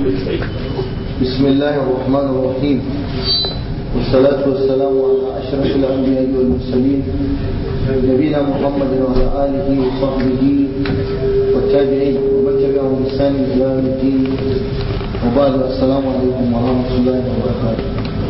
بسم الله الرحمن الرحيم والصلاة والسلام على أشرف الأنبياء والمرسلين نبينا محمد وعلى آله وصحبه والتابعين ومن تبعهم بإحسان إلى يوم الدين وبعد السلام عليكم ورحمة الله وبركاته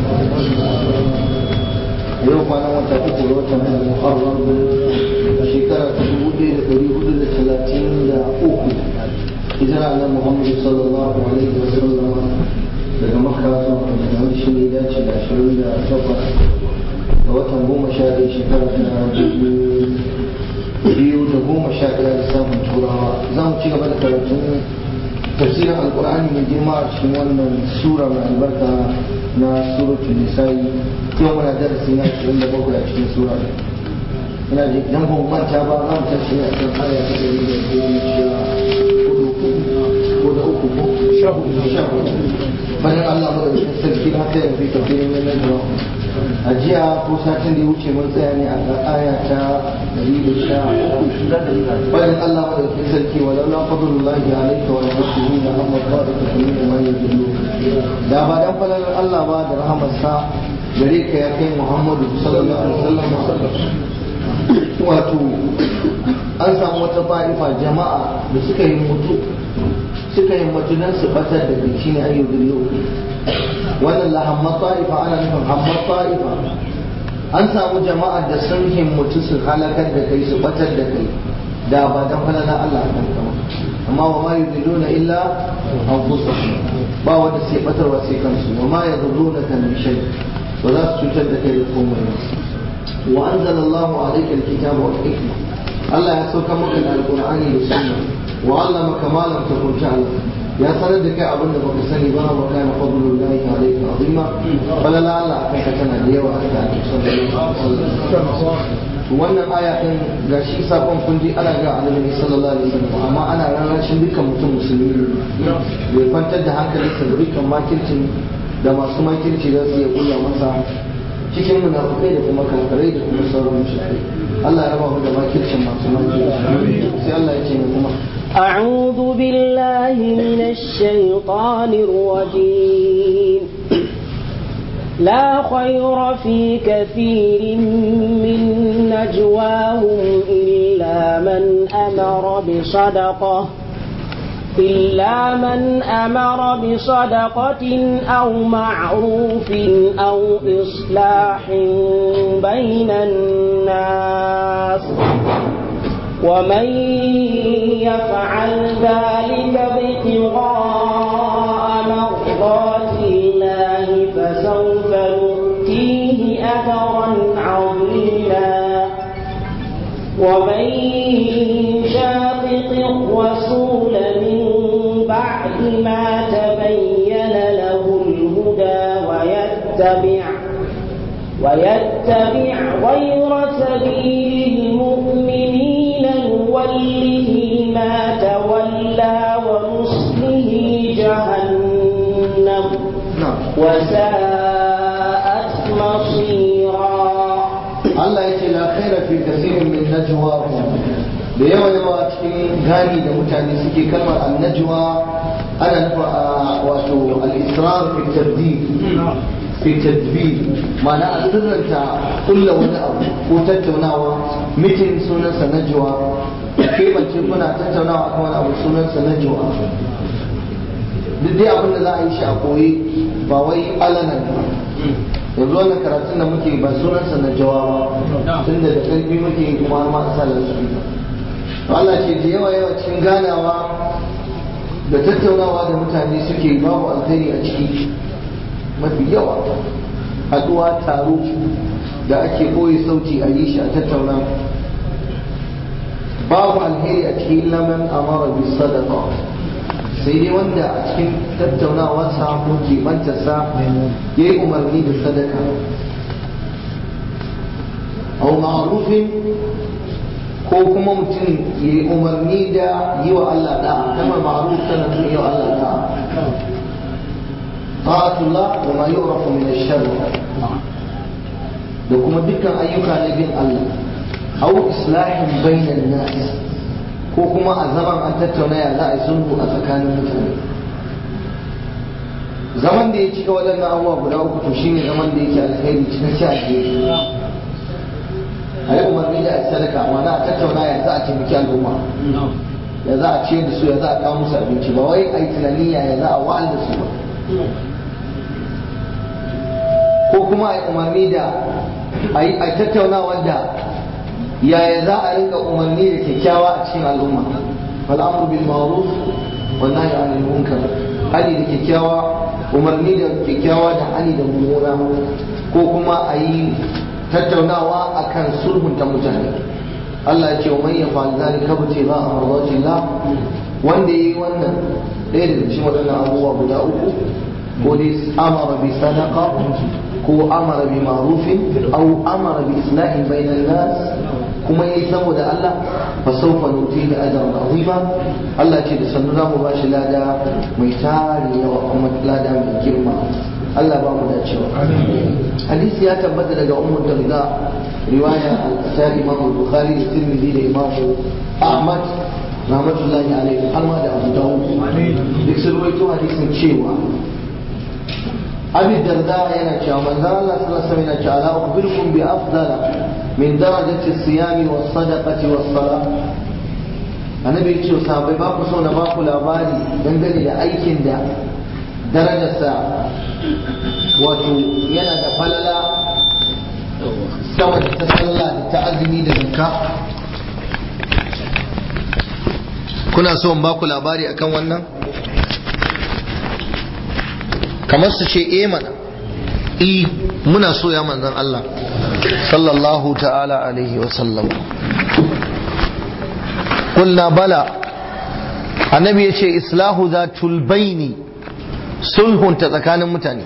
yau kwanan wata uku da watan muharram shekara ta dubu ɗaya da ɗari hudu da talatin da uku hijira na muhammadu sallallahu alaihi wa sallam daga makka zuwa madina wani shi ne dace da ashirin da takwas da watan goma sha ɗaya shekara ta dubu biyu da goma sha ɗaya da samun turawa za mu ci gaba da karatun tafsirin alkur'ani mai girma a cikin wannan sura mai albarka na suratul nisa'i yau muna darasi na 27 a cikin sura ina ji dan ban manta ba za mu tashi ne a kan aya ta ɗari da goma sha hudu ko da uku ko sha hudu sha hudu bayan Allah mu da sarki na kai fi tafsirin nan da a jiya ko satin da ya wuce mun tsaya ne a aya ta ɗari da sha bayan Allah mu da sarki wa laula fadlullahi alayka wa rahmatuhu la amma ta'atu min ma yadullu da ba dan falalar Allah ba da rahamarsa gare ka ya kai Muhammadu sallallahu alaihi wasallam wato an samu wata fa'ifa jama'a da suka yi mutu suka yi mutu don su batar da kai shine ayyu billu wannan la hamma ta'ifa ana nufin hamma ta'ifa an samu jama'a da sun himmatu su halakar da kai su batar da kai da ba dan falala Allah kan kama amma wa ma yudilluna illa anfusahum ba wanda sai batarwa sai kansu wa ma yadurruna kan shay ba za su cutar da kai da komai ba wa anzalallahu alayka alkitaba wal hikma Allah ya sauka maka da alqur'ani da sunna wa allamaka ma lam takun ta'lam ya sanar da kai abin da baka sani ba wa kana fadlullahi alayka azima falala Allah kai ka tana da yawa da sallallahu alaihi wasallam wannan aya din gashi sakon kun ji ana ga annabi sallallahu alaihi wasallam amma ana rarrashin dukkan mutum musulmi ne bai kwantar da hankalinsa da dukkan makircin da masu makirci za su iya kulla masa cikin munafukai da kuma kankarai da kuma sauran mushrikai Allah ya raba mu da makircin masu makirci sai Allah ya ce mu kuma أعوذ بالله من الشيطان الرجيم لا خير في كثير من نجواهم إلا من أمر بصدقة إلا من أمر بصدقة أو معروف أو إصلاح بين الناس ومن يفعل ذلك ابتغاء مرضات الله فسوف نؤتيه أجرا عظيما ومن يشاقق الرسول من بعد ما تبين له الهدى ويتبع ويتبع غير سبيل المؤمنين نوله ما تولى ونصله جهنم وساءت مصيرا Allah ya ce la khaira fi kasirin min najwa da yawa yawa cikin gani da mutane suke kalmar annajwa ana nufa wato al-israr fi tadbir fi tadbir ma'ana a sirranta kulla wani abu ko tattaunawa mitin sunansa najwa kebance kuna tattaunawa akan wani abu sunansa najwa duk dai abin da za a yi shi a koyi ba wai alanan ba yanzu wannan karatun da muke ba sunansa na jawa ba tun da da ƙarfi muke kuma har ma sa su to Allah ce da yawa yawa cikin ganawa da tattaunawa da mutane suke babu alheri a ciki mafi yawa haɗuwa taro da ake koyi sauti a yi shi a tattauna babu alheri a cikin laman amara bi sadaqa sai dai wanda a cikin tattaunawarsa ko kebantarsa ya yi umarni da sadaka au ma'rufin ko kuma mutum ya yi umarni da yi wa Allah da'a kamar ma'ruf tana nuna yi wa Allah da'a ta'atullah wa ma yu'rafu min ash-sharr da kuma dukkan ayyuka na bin Allah au islahin bainan nas ko kuma a zaman an tattauna ya za a yi sulhu a tsakanin mutane zaman da ya cika waɗannan abubuwa guda uku to shine zaman da yake alkhairi cikakke a gefe a yi umarni da a sadaka ma'ana a tattauna ya za a taimaki al'umma ya za a ciyar da su ya za a kawo musu abinci ba wai a yi tunani ya za a wa'al da su ba ko kuma a yi umarni da a yi tattauna wanda yaya za a rinka umarni da kyakkyawa a cikin al'umma al'amru bil ma'ruf wa nahy anil munkar hali da kyakkyawa umarni da kyakkyawa da hali da mummuna ko kuma a yi tattaunawa akan sulhunta mutane Allah ya ce wa man yafa'al zalika ibtigha mardatillah wanda yayi wannan ɗaya daga cikin waɗannan abubuwa guda uku ko dai amara bi sadaqa ko amara bi ma'rufin aw amara bi islahin bainan nas kuma yayi saboda Allah fa sawfa nutihi ajran azima Allah ce da sannu zamu bashi lada mai tari yawa kuma lada mai girma Allah ba mu dacewa hadisi ya tabbata daga ummu darda riwaya ta Imam Bukhari da Tirmidhi da Imam Ahmad rahmatullahi alaihi har ma da Abu Dawud duk sun rawaito hadisin cewa Abi Darda yana cewa manzon Allah sallallahu alaihi wasallam yana cewa la ukhbirukum bi afdala min darajati as-siyami was-sadaqati was-salah annabi ya ce sahabbai ba ku so na ba ku labari dangane da aikin da darajarsa wato yana da falala sama da ta sallah da ta azumi da zakka kuna so in ba ku labari akan wannan kamar su ce eh mana i muna so ya manzan Allah sallallahu ta'ala alaihi wa sallam قلنا بلى annabi ya ce islahu za tulbaini sulhunta tsakanin mutane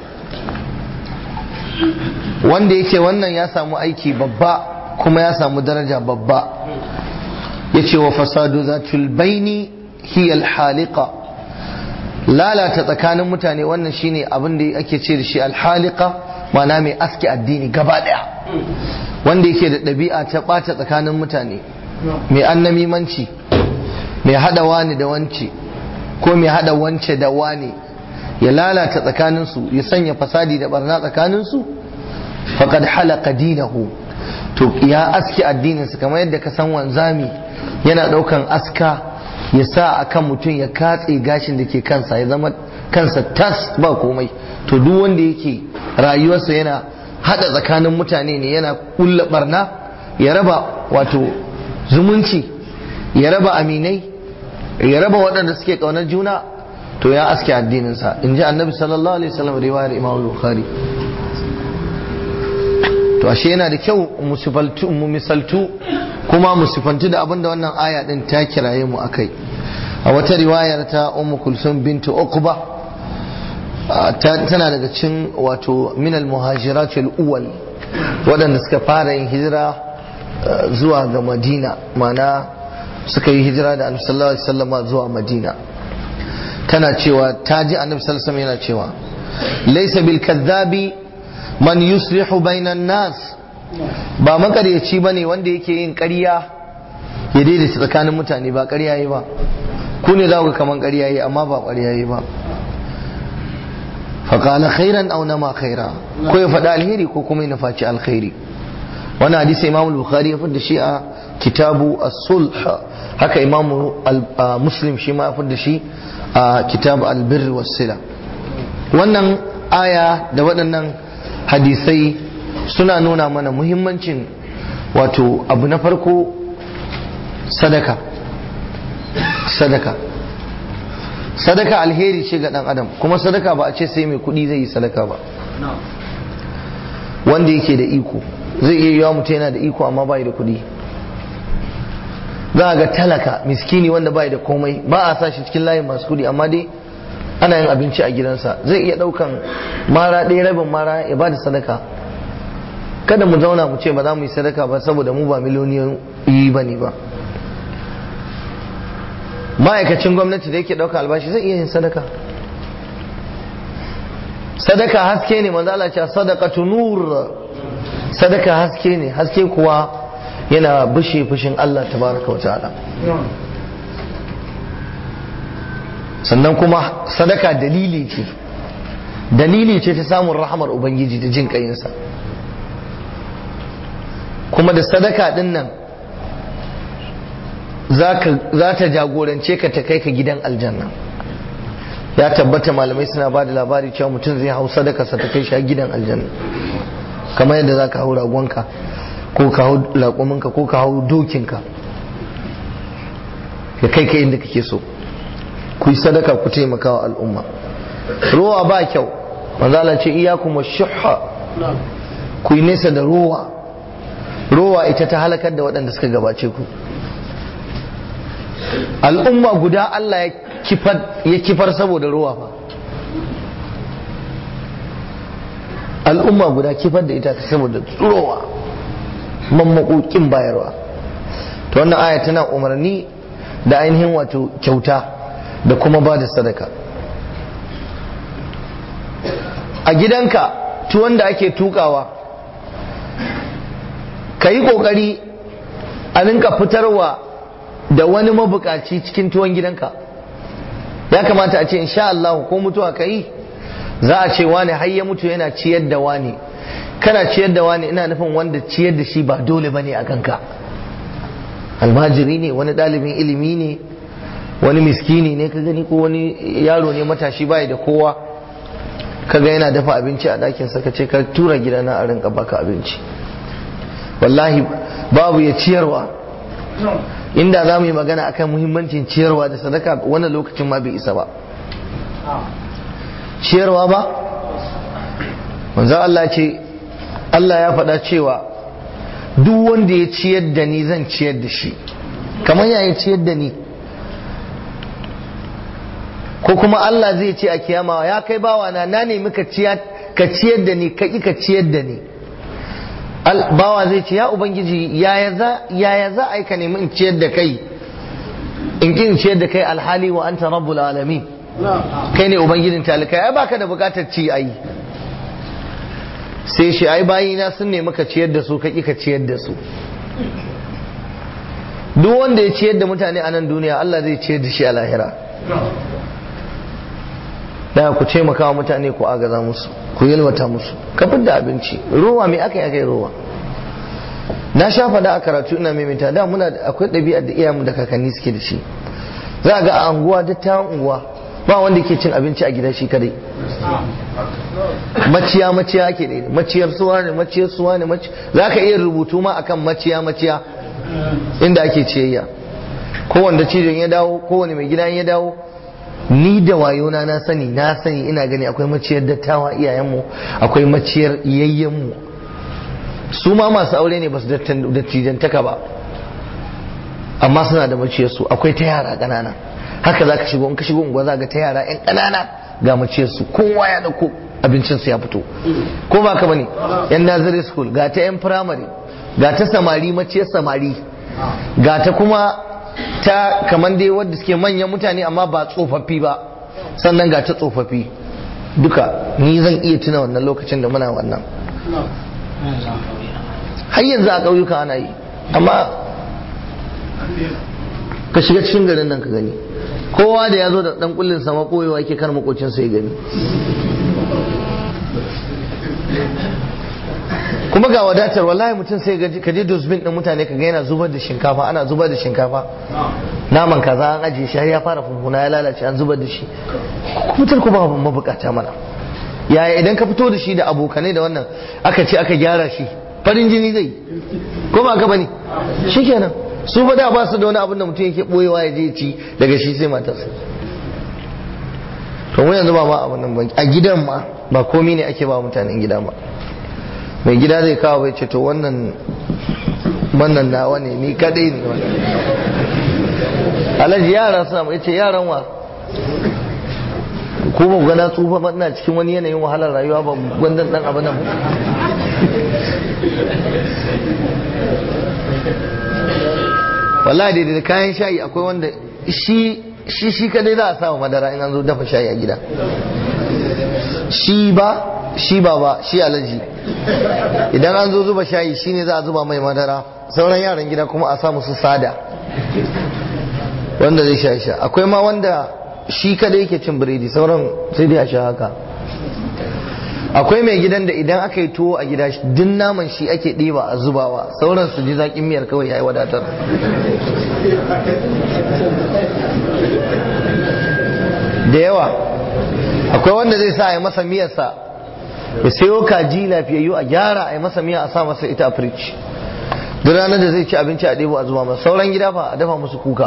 wanda yake wannan ya samu aiki babba kuma ya samu daraja babba ya ce wa fasadu za tulbaini hiyal halika lalata tsakanin mutane wannan shine abin da ake ce da shi alhalika mana mai aski addini gaba daya wanda yake da ɗabi'a ta ɓata tsakanin mutane mai annamimanci mai hada wani da wance ko mai hada wance da wani ya lalata tsakaninsu ya sanya fasadi da barna tsakaninsu faqad halaka dinahu to ya aski addininsu kamar yadda ka san wanzami yana daukan aska ya sa akan mutum ya katse gashin da ke kansa ya zama kansa tas ba komai to duk wanda yake rayuwarsa yana hada tsakanin mutane ne yana kulla barna ya raba wato zumunci ya raba aminai ya raba waɗanda suke ƙaunar juna to ya aske addininsa in ji annabi sallallahu alaihi wasallam riwayar imam bukhari to ashe yana da kyau mu misaltu kuma mu sifantu da abinda wannan aya din ta kiraye mu akai a wata riwayar ta ummu kulsum bintu uqba tana daga cikin wato min al muhajirat al awwal waɗanda suka fara yin hijira zuwa ga madina mana suka yi hijira da annabi sallallahu alaihi wasallam zuwa madina tana cewa ta ji annabi sallallahu alaihi yana cewa laysa bil kadhabi man yuslihu bainan nas ba makaryaci bane wanda yake yin ƙarya ya daidaita tsakanin mutane ba ƙarya yi ba ku ne za ku kaman ƙarya yi amma ba ƙarya yi ba faƙala khairan aw nama khaira ko ya faɗa alheri ko kuma ya nufaci alkhairi wannan hadisi imam bukhari ya fada shi a kitabu as-sulh haka imam muslim shi ma ya fada shi a kitab al-birr was-sila wannan aya da waɗannan hadisai suna nuna mana muhimmancin wato abu na farko sadaka sadaka sadaka alheri ce ga dan adam kuma sadaka ba a ce sai mai kuɗi zai yi sadaka ba wanda yake da iko zai iya yiwa mutum yana da iko amma bai da kuɗi za a ga talaka miskini wanda bai da komai ba a sa shi cikin layin masu kuɗi amma dai ana yin abinci a gidansa zai iya ɗaukan mara ɗaya rabin mara ya ba da sadaka kada mu zauna mu ce ba za mu yi sadaka ba saboda mu ba miliyoniyoyi ba ne ba ma'aikacin gwamnati da yake ɗauka albashi zai iya yin sadaka sadaka haske ne manzo Allah ce sadaqatu nur sadaka haske ne haske kuwa yana bushe fushin Allah tabaraka wa ta'ala sannan kuma sadaka dalili ce dalili ce ta samun rahamar ubangiji da jin kayinsa kuma da sadaka din nan za ta jagorance ka ta kai ka gidan aljanna ya tabbata malamai suna ba da labari cewa mutum zai hau sadaka sa ta kai shi gidan aljanna kamar yadda za ka hau ragonka ko ka hau laƙuminka ko ka hau dokinka ya kai ka inda kake so ku yi sadaka ku taimaka wa al'umma ruwa ba kyau manzala ce iyakum shuhha ku yi nesa da ruwa ruwa ita ta halakar da waɗanda suka gabace ku al'umma guda Allah ya kifar saboda ruwa fa al'umma guda kifar da ita saboda ruwa mammakokin bayarwa to wannan aya tana umarni da ainihin wato kyauta da kuma ba da sadaka a gidanka tuwon da ake tukawa ka yi kokari a rinka fitarwa da wani mabukaci cikin tuwon gidanka ya kamata a ce insha Allah ko mutuwa ka yi za a ce wani har ya mutu yana ciyar da wani kana ciyar da wani ina nufin wanda ciyar da shi ba dole bane a kanka almajiri ne wani ɗalibin ilimi ne wani miskini ne ka gani ko wani yaro ne matashi bai da kowa kaga yana dafa abinci a ɗakin sa ka ce ka tura gidana a rinka baka abinci wallahi babu ya ciyarwa inda za mu yi magana akan muhimmancin ciyarwa da sadaka wannan lokacin ma bai isa ba ciyarwa ba manzo Allah ce Allah ya faɗa cewa duk wanda ya ciyar da ni zan ciyar da shi kamar ya ciyar da ni ko kuma Allah zai ce a kiyama ya kai bawa na na nemi ka ciyar da ni ka ka ciyar da ni bawa zai ce ya ubangiji yaya za a yi ka nemi in ciyar da kai in ki in ciyar da kai alhali wa anta rabbul alamin kai ne ubangijin talikai ai baka da bukatar ci ai sai shi ai bayina sun nemi ka ciyar da su ka ki ka ciyar da su duk wanda ya ciyar da mutane a nan duniya Allah zai ciyar da shi a lahira da ku taimaka wa mutane ku agaza musu ku yalwata musu ka da abinci ruwa me aka yi aka yi ruwa na sha faɗa a karatu ina maimaita da muna akwai ɗabi'ar da iyayenmu da kakanni suke da shi za a ga a anguwa dattawan unguwa ba wanda ke cin abinci a gida shi kadai maciya maciya ake da maciyar suwa ne maciyar suwa ne za ka iya rubutu ma akan maciya maciya inda ake ciyayya kowanne cijin ya dawo kowane mai gida ya dawo ni da wayona na sani na sani ina gani akwai maciyar dattawa iyayenmu akwai maciyar yayyenmu su ma masu aure ne ba su dattijantaka ba amma suna da maciyar su akwai ta yara ƙanana haka za ka shigo in ka shigo unguwa za ga ta yara yan ƙanana ga maciyar su kowa ya dauko abincin su ya fito ko ba ka bane yan nursery school ga ta yan primary ga ta samari maciyar samari ga ta kuma ta kamar dai wadda suke manyan mutane amma ba tsofaffi ba sannan ga ta tsofaffi duka ni zan iya tuna wannan lokacin da muna wannan har yanzu a ƙauyuka ana yi amma ka shiga cikin garin nan ka gani kowa da ya zo da ɗan kullin sama koyewa yake kar makocin sai gani kuma ga wadatar wallahi mutum sai ka je dosbin din mutane ka ga yana zubar da shinkafa ana zubar da shinkafa naman kaza an ajiye shi har ya fara funfuna ya lalace an zubar da shi mutar ku ba mabukata mana yaya idan ka fito da shi da abokanai da wannan aka ce aka gyara shi farin jini zai ko ba ka bane shikenan su ba da ba su da wani abin da mutum yake boyewa ya je ci daga shi sai matarsa to mu yanzu ba ma abin nan a gidan ma ba komai ne ake ba mutanen gida ba mai gida zai kawo bai ce to wannan wannan nawa ne ni kadai ne wannan alhaji yara suna mai ce yaran wa ko ba gana tsufa ba ina cikin wani yanayin wahalar rayuwa ba gwandan dan abu nan wallahi da kayan shayi akwai wanda shi shi shi kadai za a samu madara in an zo dafa shayi a gida shi ba shi ba ba shi alaji idan an zo zuba shayi shine za a zuba mai madara sauran yaran gida kuma a samu su sada wanda zai sha sha akwai ma wanda shi kada yake cin biredi sauran sai dai a sha haka akwai mai gidan da idan aka yi tuwo a gida duk naman shi ake ɗiba a zubawa sauran su ji zaƙin miyar kawai ya yi wadatar da yawa akwai wanda zai sa a yi masa miyarsa ya sayo kaji lafiyayyu a gyara a yi masa miya a sa masa ita a firij duk ranar da zai ci abinci a ɗebo a zuba masa sauran gida fa a dafa musu kuka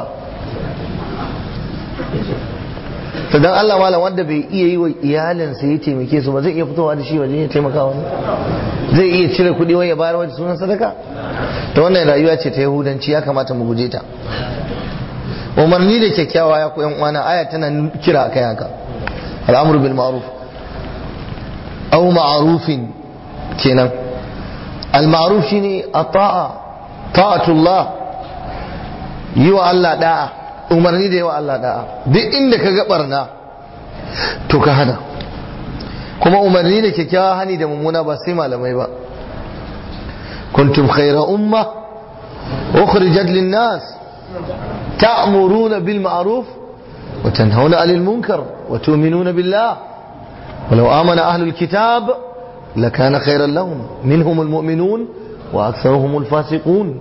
to dan Allah malam wanda bai iya yi wa iyalinsa ya taimake su ba zai iya fitowa da shi waje ya taimaka wani zai iya cire kuɗi wai ya bayar wajen sunan sadaka to wannan rayuwa ce ta yahudanci ya kamata mu guje ta umarni da kyakkyawa ya koyan uwana aya tana kira akai haka al'amru bil ma'ruf aw ma'rufin kenan al ma'ruf shine ata'a ta'atullah yi wa Allah da'a umarni da yawa Allah da'a duk inda ka ga barna to ka hana kuma umarni da kyakkyawa hani da mummuna ba sai malamai ba kuntum khayra umma ukhrijat lin nas ta'muruna bil ma'ruf wa tanhauna 'anil munkar wa tu'minuna billah ولو آمن أهل الكتاب لكان خيرا لهم منهم المؤمنون وأكثرهم الفاسقون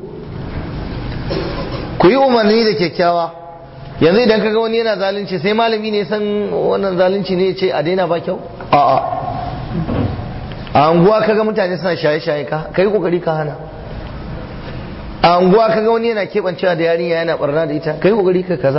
كي أمرني da kyakkyawa yanzu idan kaga wani yana zalunci sai malami ne san wannan zalunci ne ce a daina ba kyau a'a a anguwa kaga mutane suna shaye-shaye ka kai kokari ka hana a anguwa kaga wani yana kebancewa da yarinya yana barna da ita kai kokari ka kaza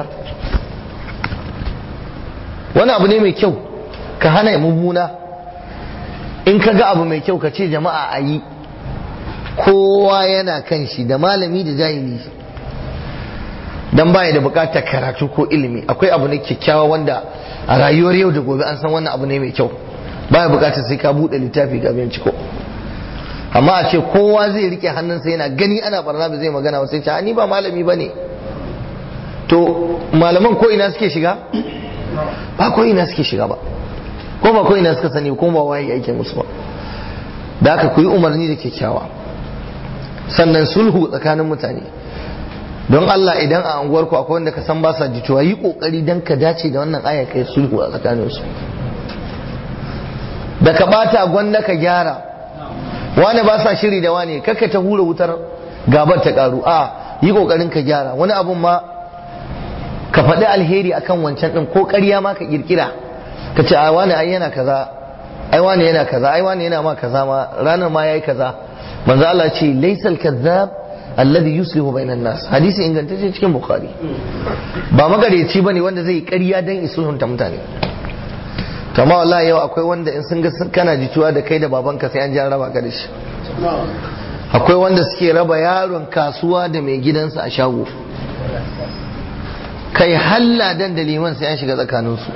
wani abu ne mai kyau ka hana mummuna in kaga abu mai kyau ka ce jama'a a yi kowa yana kan shi da malami da jahili dan baya da bukatar karatu ko ilimi akwai abu ne kyakkyawa wanda a rayuwar yau da gobe an san wannan abu ne mai kyau baya bukatar sai ka bude littafi ga binciko amma a ce kowa zai rike hannunsa yana gani ana barna ba zai magana ba sai ce ni ba malami bane to malaman ko ina suke shiga ba ko ina suke shiga ba ko ba ko ina suka sani ko ba waye yake musu ba da aka ku yi umarni da kyakkyawa sannan sulhu tsakanin mutane don Allah idan a unguwarku akwai wanda ka san ba sa jituwa yi kokari dan ka dace da wannan aya kai sulhu a tsakanin su da ka bata gwanda ka gyara wani ba sa shiri da wani kaka ta hura wutar gabar ta karu a yi kokarin ka gyara wani abun ma ka faɗi alheri akan wancan din ko ƙarya ma ka kirkira ka ce ai wani ai yana kaza ai wani yana kaza ai wani yana ma kaza ma ranar ma yayi kaza manzo Allah ce laysal kazzab alladhi yuslihu bainan nas hadisi ingantacce cikin bukhari ba magareci bane wanda zai ƙarya dan isulhunta mutane to amma wallahi yau akwai wanda in sun ga kana jituwa da kai da babanka sai an ji an raba ka da shi akwai wanda suke raba yaron kasuwa da mai gidansa a shago kai halla dan da liman sai an shiga tsakaninsu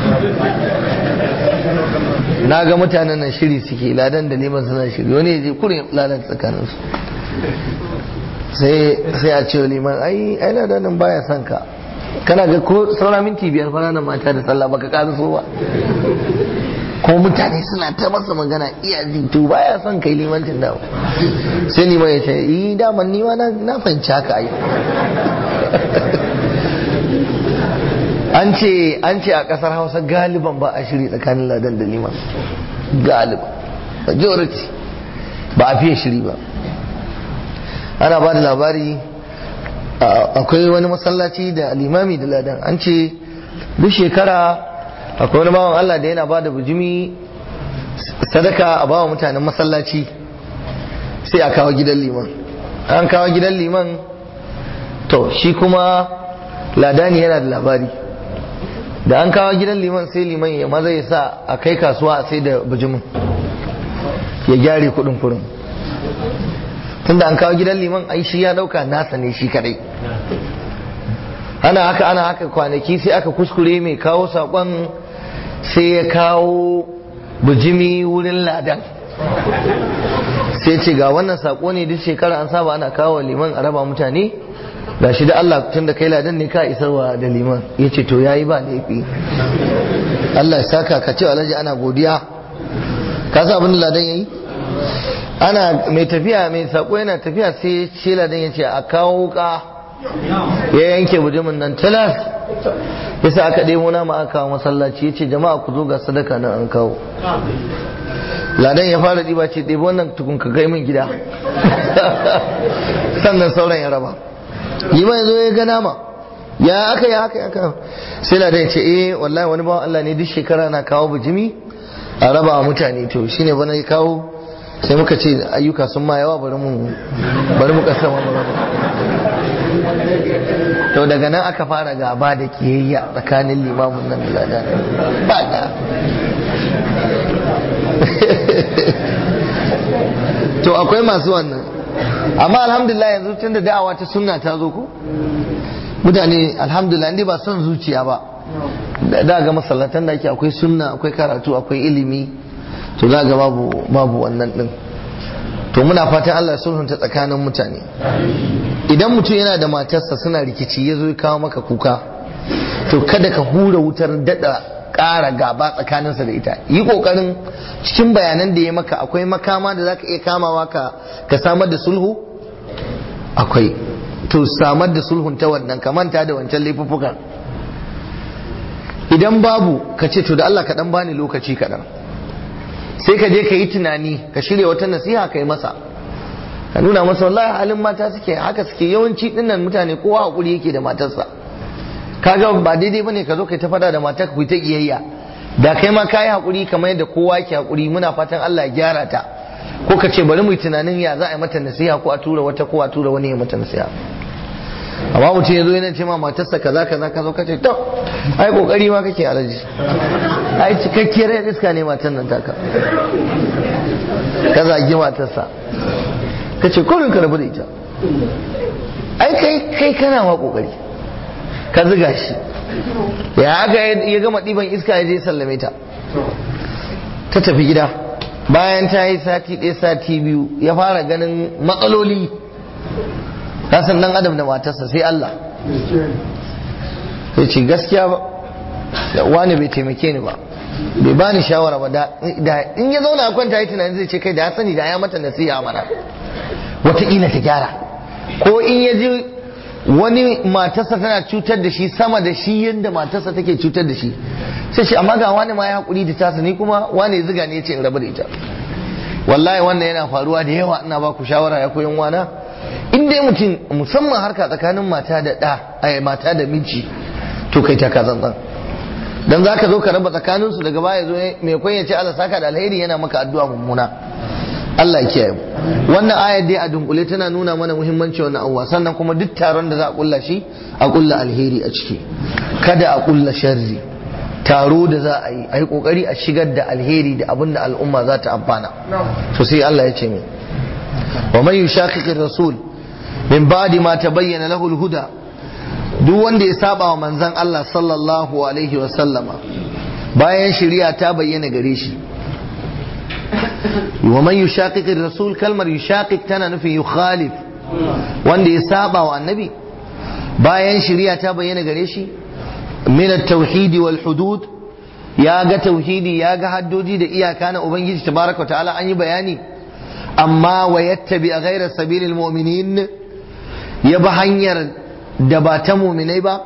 na ga mutanen nan shiri suke ladan da liman suna shiri wani ya je kurin ladan tsakaninsu sai a ce liman ai ai ladan nan baya son ka kana ga ko saura minti biyar fara nan mata da sallah baka ƙara so ba ko mutane suna ta masa magana iya zito baya son kai limancin da sai liman ya ce yi daman ni ma na fahimci haka ai an ce an ce a kasar hausa galiban ba a shiri tsakanin ladan da liman galiban majority ba a fiye shiri ba ana ba da labari akwai wani masallaci da limami da ladan an ce duk shekara akwai wani bawan Allah da yana ba da bujimi sadaka a bawa mutanen masallaci sai a kawo gidan liman an kawo gidan liman to shi kuma ladani yana da labari da an kawo gidan liman sai liman ya maza ya sa a kai kasuwa a sai da bijimin ya gyare kudin kurin tunda an kawo gidan liman ai shi ya dauka nasa ne shi kadai ana haka ana haka kwanaki sai aka kuskure mai kawo sakon sai ya kawo bijimi wurin ladan sai ce ga wannan sako ne duk shekara an saba ana kawo liman a raba mutane ga shi da Allah tun da kai ladan ne ka isarwa da liman ya ce to ya yi ba laifi Allah ya saka ka ce alhaji ana godiya ka sa abin da ladan ya yi ana mai tafiya mai sako yana tafiya sai ce ladan ya ce a kawo ka ya yanke bujimin nan talas ya sa aka ɗebo nama aka kawo masallaci ya ce jama'a ku zo ga sadaka nan an kawo ladan ya fara ɗiba ce ɗebi wannan tukun ka kai min gida sannan sauran ya raba yi ma zo ya ga nama ya aka ya aka aka sai ladan ya ce eh wallahi wani bawan Allah ne duk shekara na kawo bijimi a raba wa mutane to shine bana ya kawo sai muka ce ayyuka sun ma yawa bari mu bari mu kasa mu raba to daga nan aka fara gaba da kiyayya tsakanin limamin nan da ladan ba da to akwai masu wannan amma alhamdulillah yanzu tun da da'awa ta sunna ta zo ko mutane alhamdulillah inda ba son zuciya ba da ga masallatan da ake akwai sunna akwai karatu akwai ilimi to za ga babu babu wannan din to muna fatan Allah ya sulhunta tsakanin mutane idan mutum yana da matarsa suna rikici ya zo ya kawo maka kuka to kada ka hura wutar dada ƙara gaba tsakaninsa da ita yi ƙoƙarin cikin bayanan da ya maka akwai makama da zaka iya kamawa ka ka samar da sulhu akwai to samar da sulhun ta wannan ka manta da wancan laifuffukan idan babu ka ce to da Allah ka dan bani lokaci kaɗan sai ka je ka yi tunani ka shirya wata nasiha ka yi masa ka nuna masa wallahi halin mata suke haka suke yawanci dinnan mutane kowa hakuri yake da matarsa kaga ba daidai bane ka zo kai ta fada da matar ku ta kiyayya da kai ma kai hakuri kamar yadda kowa yake hakuri muna fatan Allah ya gyara ta ko ka ce bari mu yi tunanin ya za a yi mata nasiha ko a tura wata ko a tura wani ya mata nasiha amma mutum ya zo yana ce ma matarsa kaza kaza ka zo ka ce to ai kokari ma kake alaji ai cikakkiyar yan iska ne matan nan taka ka zagi matarsa ka ce kurin ka rabu da ita ai kai kai kana ma kokari ka ziga shi ya haka ya gama ɗiban iska ya je sallame ta ta tafi gida bayan ta yi sati ɗaya sati biyu ya fara ganin matsaloli kasan dan adam da matarsa sai Allah sai ce gaskiya ba wani bai taimake ni ba bai ba ni shawara ba da in ya zauna a kwanta yi tunanin zai ce kai da ya sani da ya mata nasiha mana wataƙila ta gyara ko in ya ji wani matarsa tana cutar da shi sama da shi yadda matarsa take cutar da shi sai shi amma ga wani ma ya haƙuri da tasa ni kuma wani ziga ne ya ce in rabu da ita wallahi wannan yana faruwa da yawa ina ba ku shawara ya koyan wana in dai mutum musamman harka tsakanin mata da ɗa mata da miji to kai ta kazan dan zaka zo ka raba tsakanin su daga baya zo mai kwan ya ce Allah saka da alheri yana maka addu'a mummuna Allah ya kiyaye wannan ayar dai a dunkule tana nuna mana muhimmanci wannan abuwa sannan kuma duk taron da za a kulla shi a kulla alheri a ciki kada a kulla sharri taro da za a yi a yi kokari a shigar da alheri da abin da al'umma za ta amfana to sai Allah ya ce mai wa man yushaqiqir rasul min ba'di ma tabayyana lahu al-huda duk wanda ya saba wa manzon Allah sallallahu alaihi wa sallama bayan shari'a ta bayyana gare shi wa man yushaqiqir rasul kalmar yushaqiq tana nufin yukhalif wanda ya saba wa annabi bayan shari'a ta bayyana gare shi min at-tauhid wal hudud ya ga tauhidi ya ga haddoji da iyaka na ubangiji tabaraka ta'ala an yi bayani amma wa yattabi ghayra sabilil mu'minin ya bi hanyar da ba ta mu'minai ba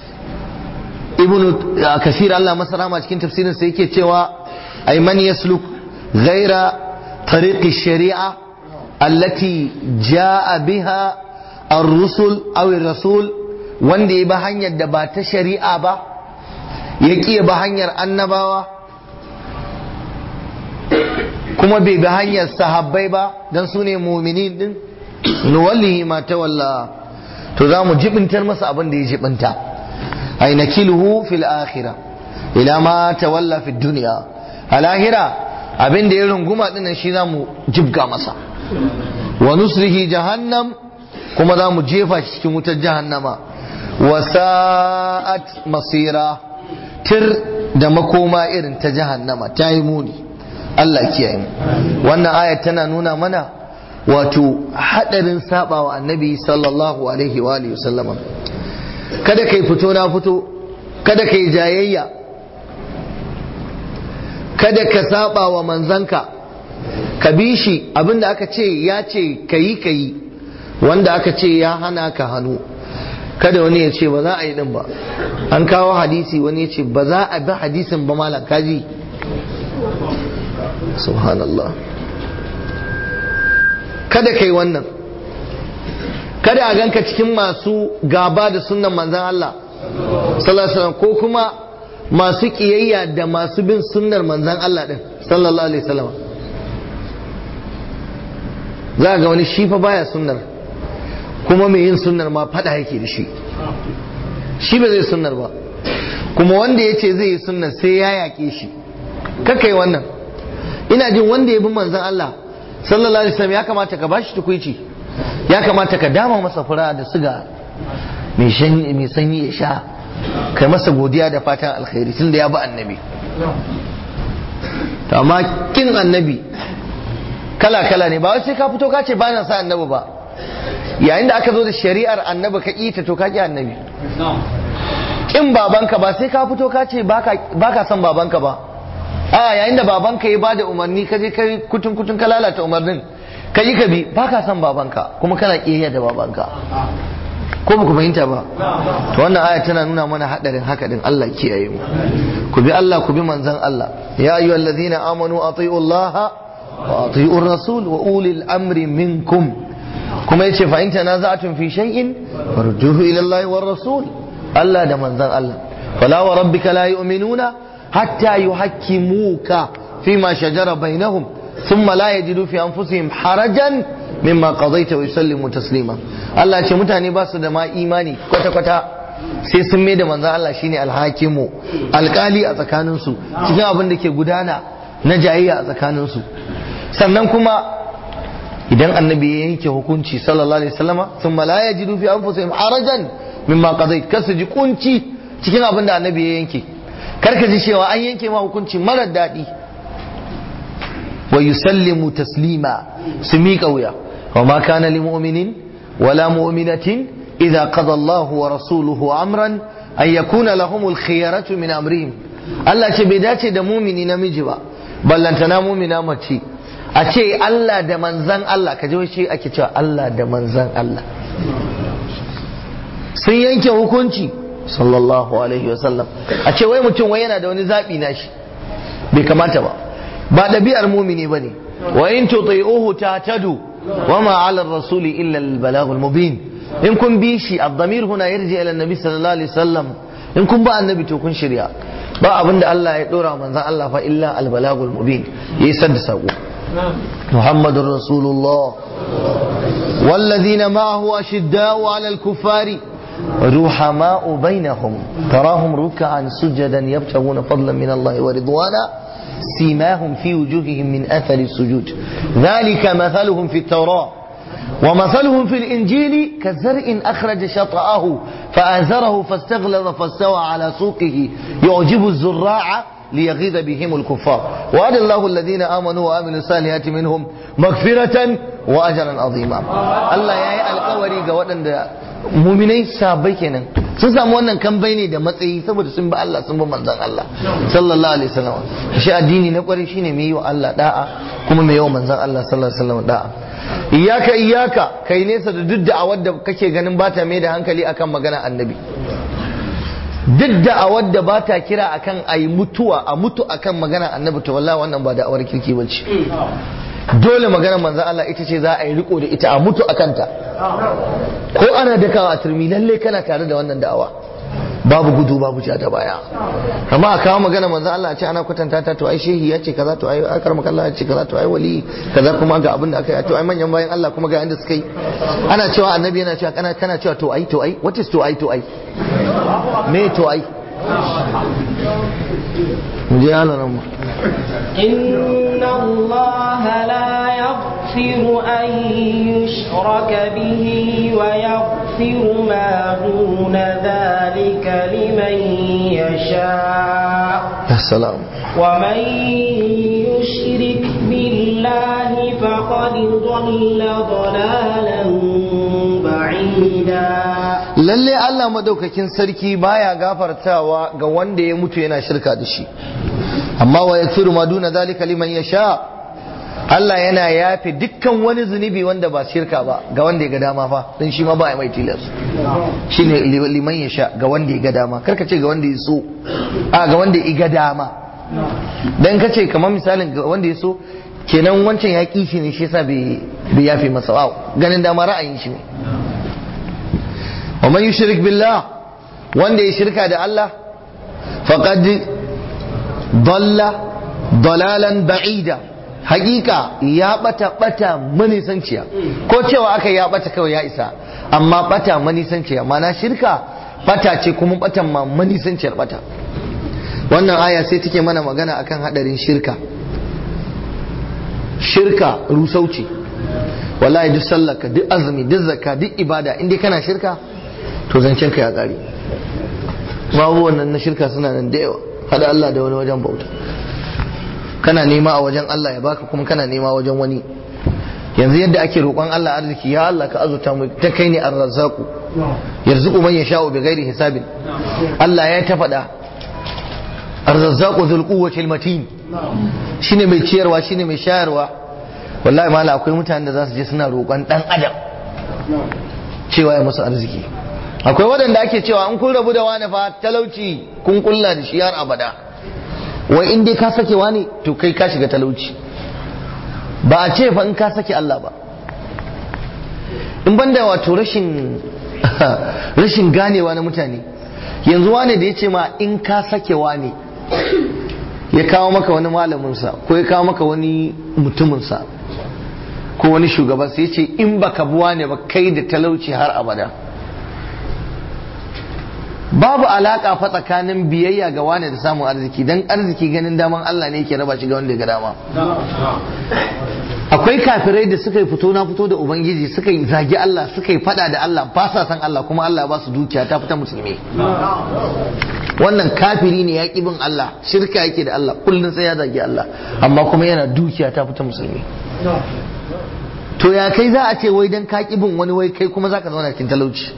ibnu kasir Allah masarama cikin tafsirin sa yake cewa ay man yasluk ghayra tariqi shari'a allati jaa biha ar-rusul aw ar-rasul wanda ya bi hanyar da ba ta shari'a ba ya ƙi ba hanyar annabawa kuma bai bi hanyar sahabbai ba don su ne mumini din nuwallihi ma tawalla to za mu jibintar masa abin da ya jibinta ay nakiluhu fil akhirah ila ma tawalla fi dunya a lahira abin da ya runguma dinnan shi za mu jibga masa wa nusrihi jahannam kuma za mu jefa shi cikin wutar jahannama wa sa'at masira tir da makoma irin ta jahannama ta yi muni Allah kiyaye mu wannan ayat tana nuna mana wato hadarin sabawa annabi sallallahu alaihi wa alihi wasallama kada kai fito na fito kada kai jayayya kada ka saba wa manzanka ka bi shi abinda aka ce ya ce kayi kayi wanda aka ce ya hana ka hannu kada wani ya ce ba za a yi din ba an kawo hadisi wani ya ce ba za a bi hadisin ba malam kaji subhanallah kada kai wannan kada a ganka cikin masu gaba da sunnan manzan Allah sallallahu alaihi ko kuma masu kiyayya da masu bin sunnar manzan Allah din sallallahu alaihi wasallam za ga wani shi fa baya sunnar kuma mai yin sunnar ma fada yake da shi shi ba zai sunnar ba kuma wanda ya ce zai yi sunnar sai ya yaƙe shi kakai wannan ina jin wanda ya bi manzan Allah sallallahu alaihi wasallam ya kamata ka bashi tukuici ya kamata ka dama masa fura da siga mai sanyi ya sha kai masa godiya da fatan alkhairi tunda ya bi annabi to amma kin annabi kala kala ne ba wai sai ka fito ka ce ba na sa annabi ba yayin da aka zo da shari'ar annabi ka ƙi ta to ka ƙi annabi kin babanka ba sai ka fito ka ce baka son babanka ba a yayin da babanka ya bada umarni ka je kai kutun kutun ka lalata umarnin ka yi ka bi baka son babanka kuma kana kiyayya da babanka ko ba ku fahimta ba to wannan aya tana nuna mana hadarin haka din Allah kiyaye mu ku bi Allah ku bi manzon Allah ya ayyuhal ladina amanu atiiu Allah wa atiiu rasul wa ulil amri minkum kuma yace fa in tanaza'tum fi shay'in farjuhu ila Allah war rasul Allah da manzon Allah fala wa rabbika la yu'minuna hatta yuhakkimuka fima shajara bainahum thumma la yajidu fi anfusihim harajan mimma qadaita wa yusallimu taslima Allah ce mutane ba su da ma imani kwata kwata sai sun mai da manzon Allah shine alhakimu alkali a tsakanin su cikin abin da ke gudana na jayayya a tsakanin su sannan kuma idan annabi ya yanke hukunci sallallahu alaihi wasallama thumma la yajidu fi anfusihim harajan mimma qadait kar su ji kunci cikin abin da annabi ya yanke kar ka ji cewa an yanke ma hukunci mara daɗi wa yusallimu taslima su miƙa wuya wa ma kana li mu'minin wala mu'minatin idza qada Allahu wa rasuluhu amran an yakuna lahumul khiyaratu min amrihim Allah ce bai dace da mumini namiji ba ballantana mumina mace a ce Allah da manzan Allah ka ji wai ake cewa Allah da manzan Allah sun yanke hukunci sallallahu alaihi wasallam a ce wai mutum wai yana da wani zaɓi na shi bai kamata ba ba ɗabi'ar mumini ba ne wa in tuti'uhu tahtadu wa ma 'ala ar-rasuli illa al-balaghul mubin in kun bi shi ad-damir huna yarji ila an-nabi sallallahu alaihi wasallam in kun ba annabi to kun shirya ba abinda Allah ya dora manzon Allah fa illa al-balaghul mubin yayi sadda sako muhammadur rasulullah والذين معه أشداء على الكفار رحماء بينهم تراهم ركعا سجدا يبتغون فضلا من الله ورضوانا سيماهم في وجوههم من اثر السجود ذلك مثلهم في التوراه ومثلهم في الانجيل كزرع اخرج شطاه فازره فاستغلظ فاستوى على سوقه يعجب الزراع ليغيظ بهم الكفار وعد الله الذين امنوا وعملوا الصالحات منهم مغفرة واجرا عظيما الله يا القوري ga waɗanda muminai sabai kenan sun samu wannan kambai ne da matsayi saboda sun bi Allah sun bi manzon Allah sallallahu alaihi wasallam shi addini na kwarai shine mai yi wa Allah da'a kuma mai yi wa manzon Allah sallallahu alaihi wasallam da'a iyaka iyaka kai nesa da duk da'awar da kake ganin ba ta mai da hankali akan magana annabi duk da'awar da ba ta kira akan ayi mutuwa a mutu akan magana annabi to wallahi wannan ba da'awar kirki bace dole magana manzan Allah ita ce za a yi riko da ita a mutu a kanta ko ana dakawa a turmi lalle kana tare da wannan da'awa babu gudu babu ja da baya amma a kawo magana manzan Allah a ce ana kwatanta ta to ai shehi ya ce kaza to ai akar makalla ya ce kaza to ai wali kaza kuma ga abin da aka yi to ai manyan bayan Allah kuma ga inda suka yi ana cewa annabi yana cewa kana kana cewa to ai to ai what is to ai to ai me to ai mu je Allah nan mu إن الله لا يغفر أن يشرك به ويغفر ما دون ذلك لمن يشاء ya salam ومن يشرك بالله فقد ضل ضلالا بعيدا lalle Allah madaukakin sarki baya gafartawa ga wanda ya mutu yana shirka da shi amma wa yaghfiru ma duna zalika liman yasha Allah yana yafe dukkan wani zunubi wanda ba shirka ba ga wanda ya ga dama fa dan shi ma ba ya mai tilas shine liman yasha ga wanda ya ga dama karka ce ga wanda ya so a ga wanda ya ga dama dan ka ce kamar misalin ga wanda ya so kenan wancan ya ƙi shi ne shi yasa bai yafe masa wa ganin dama ra'ayin shi ne wa man yushrik billah wanda ya shirka da Allah faqad dalla dalalan ba'ida hakika ya bata bata manisanciya ko cewa aka ya bata kawai ya isa amma bata manisanciya mana shirka bata ce kuma batan ma manisanciyar bata wannan aya sai take mana magana akan hadarin shirka shirka rusauci wallahi duk sallaka duk azumi duk zakka duk ibada inda kana shirka to zancen ka ya kare babu wannan na shirka suna nan da yawa hada Allah da wani wajen bauta kana nema a wajen Allah ya baka kuma kana nema wajen wani yanzu yadda ake roƙon Allah arziki ya Allah ka azurta mu ta kai ne ar-razzaqu yarzuqu man yasha'u bighairi hisabin Allah ya ta faɗa ar-razzaqu dhul quwwati matin shine mai ciyarwa shine mai shayarwa wallahi mala akwai mutanen da za su je suna roƙon dan adam cewa ya musu arziki akwai waɗanda ake cewa in kun rabu da wani fa talauci kun kulla da shi har abada wai in dai ka sake wani to kai ka shiga talauci ba a ce fa in ka sake Allah ba in banda wato rashin rashin ganewa na mutane yanzu wane da ya ce ma in ka sake wani ya kawo maka wani malaminsa ko ya kawo maka wani mutuminsa ko wani shugaba sai ya ce in baka buwa ne ba kai da talauci har abada babu alaka fa tsakanin biyayya ga wane da samun arziki dan arziki ganin daman Allah ne yake raba shi ga wanda ya ga dama akwai kafirai da suka yi fito na fito da ubangiji suka yi zagi Allah suka yi fada da Allah ba sa san Allah kuma Allah ba su dukiya ta fita musulmi wannan kafiri ne ya bin Allah shirka yake da Allah kullun sai ya zagi Allah amma kuma yana dukiya ta fita musulmi to ya kai za a ce wai dan ka bin wani wai kai kuma zaka zauna cikin talauci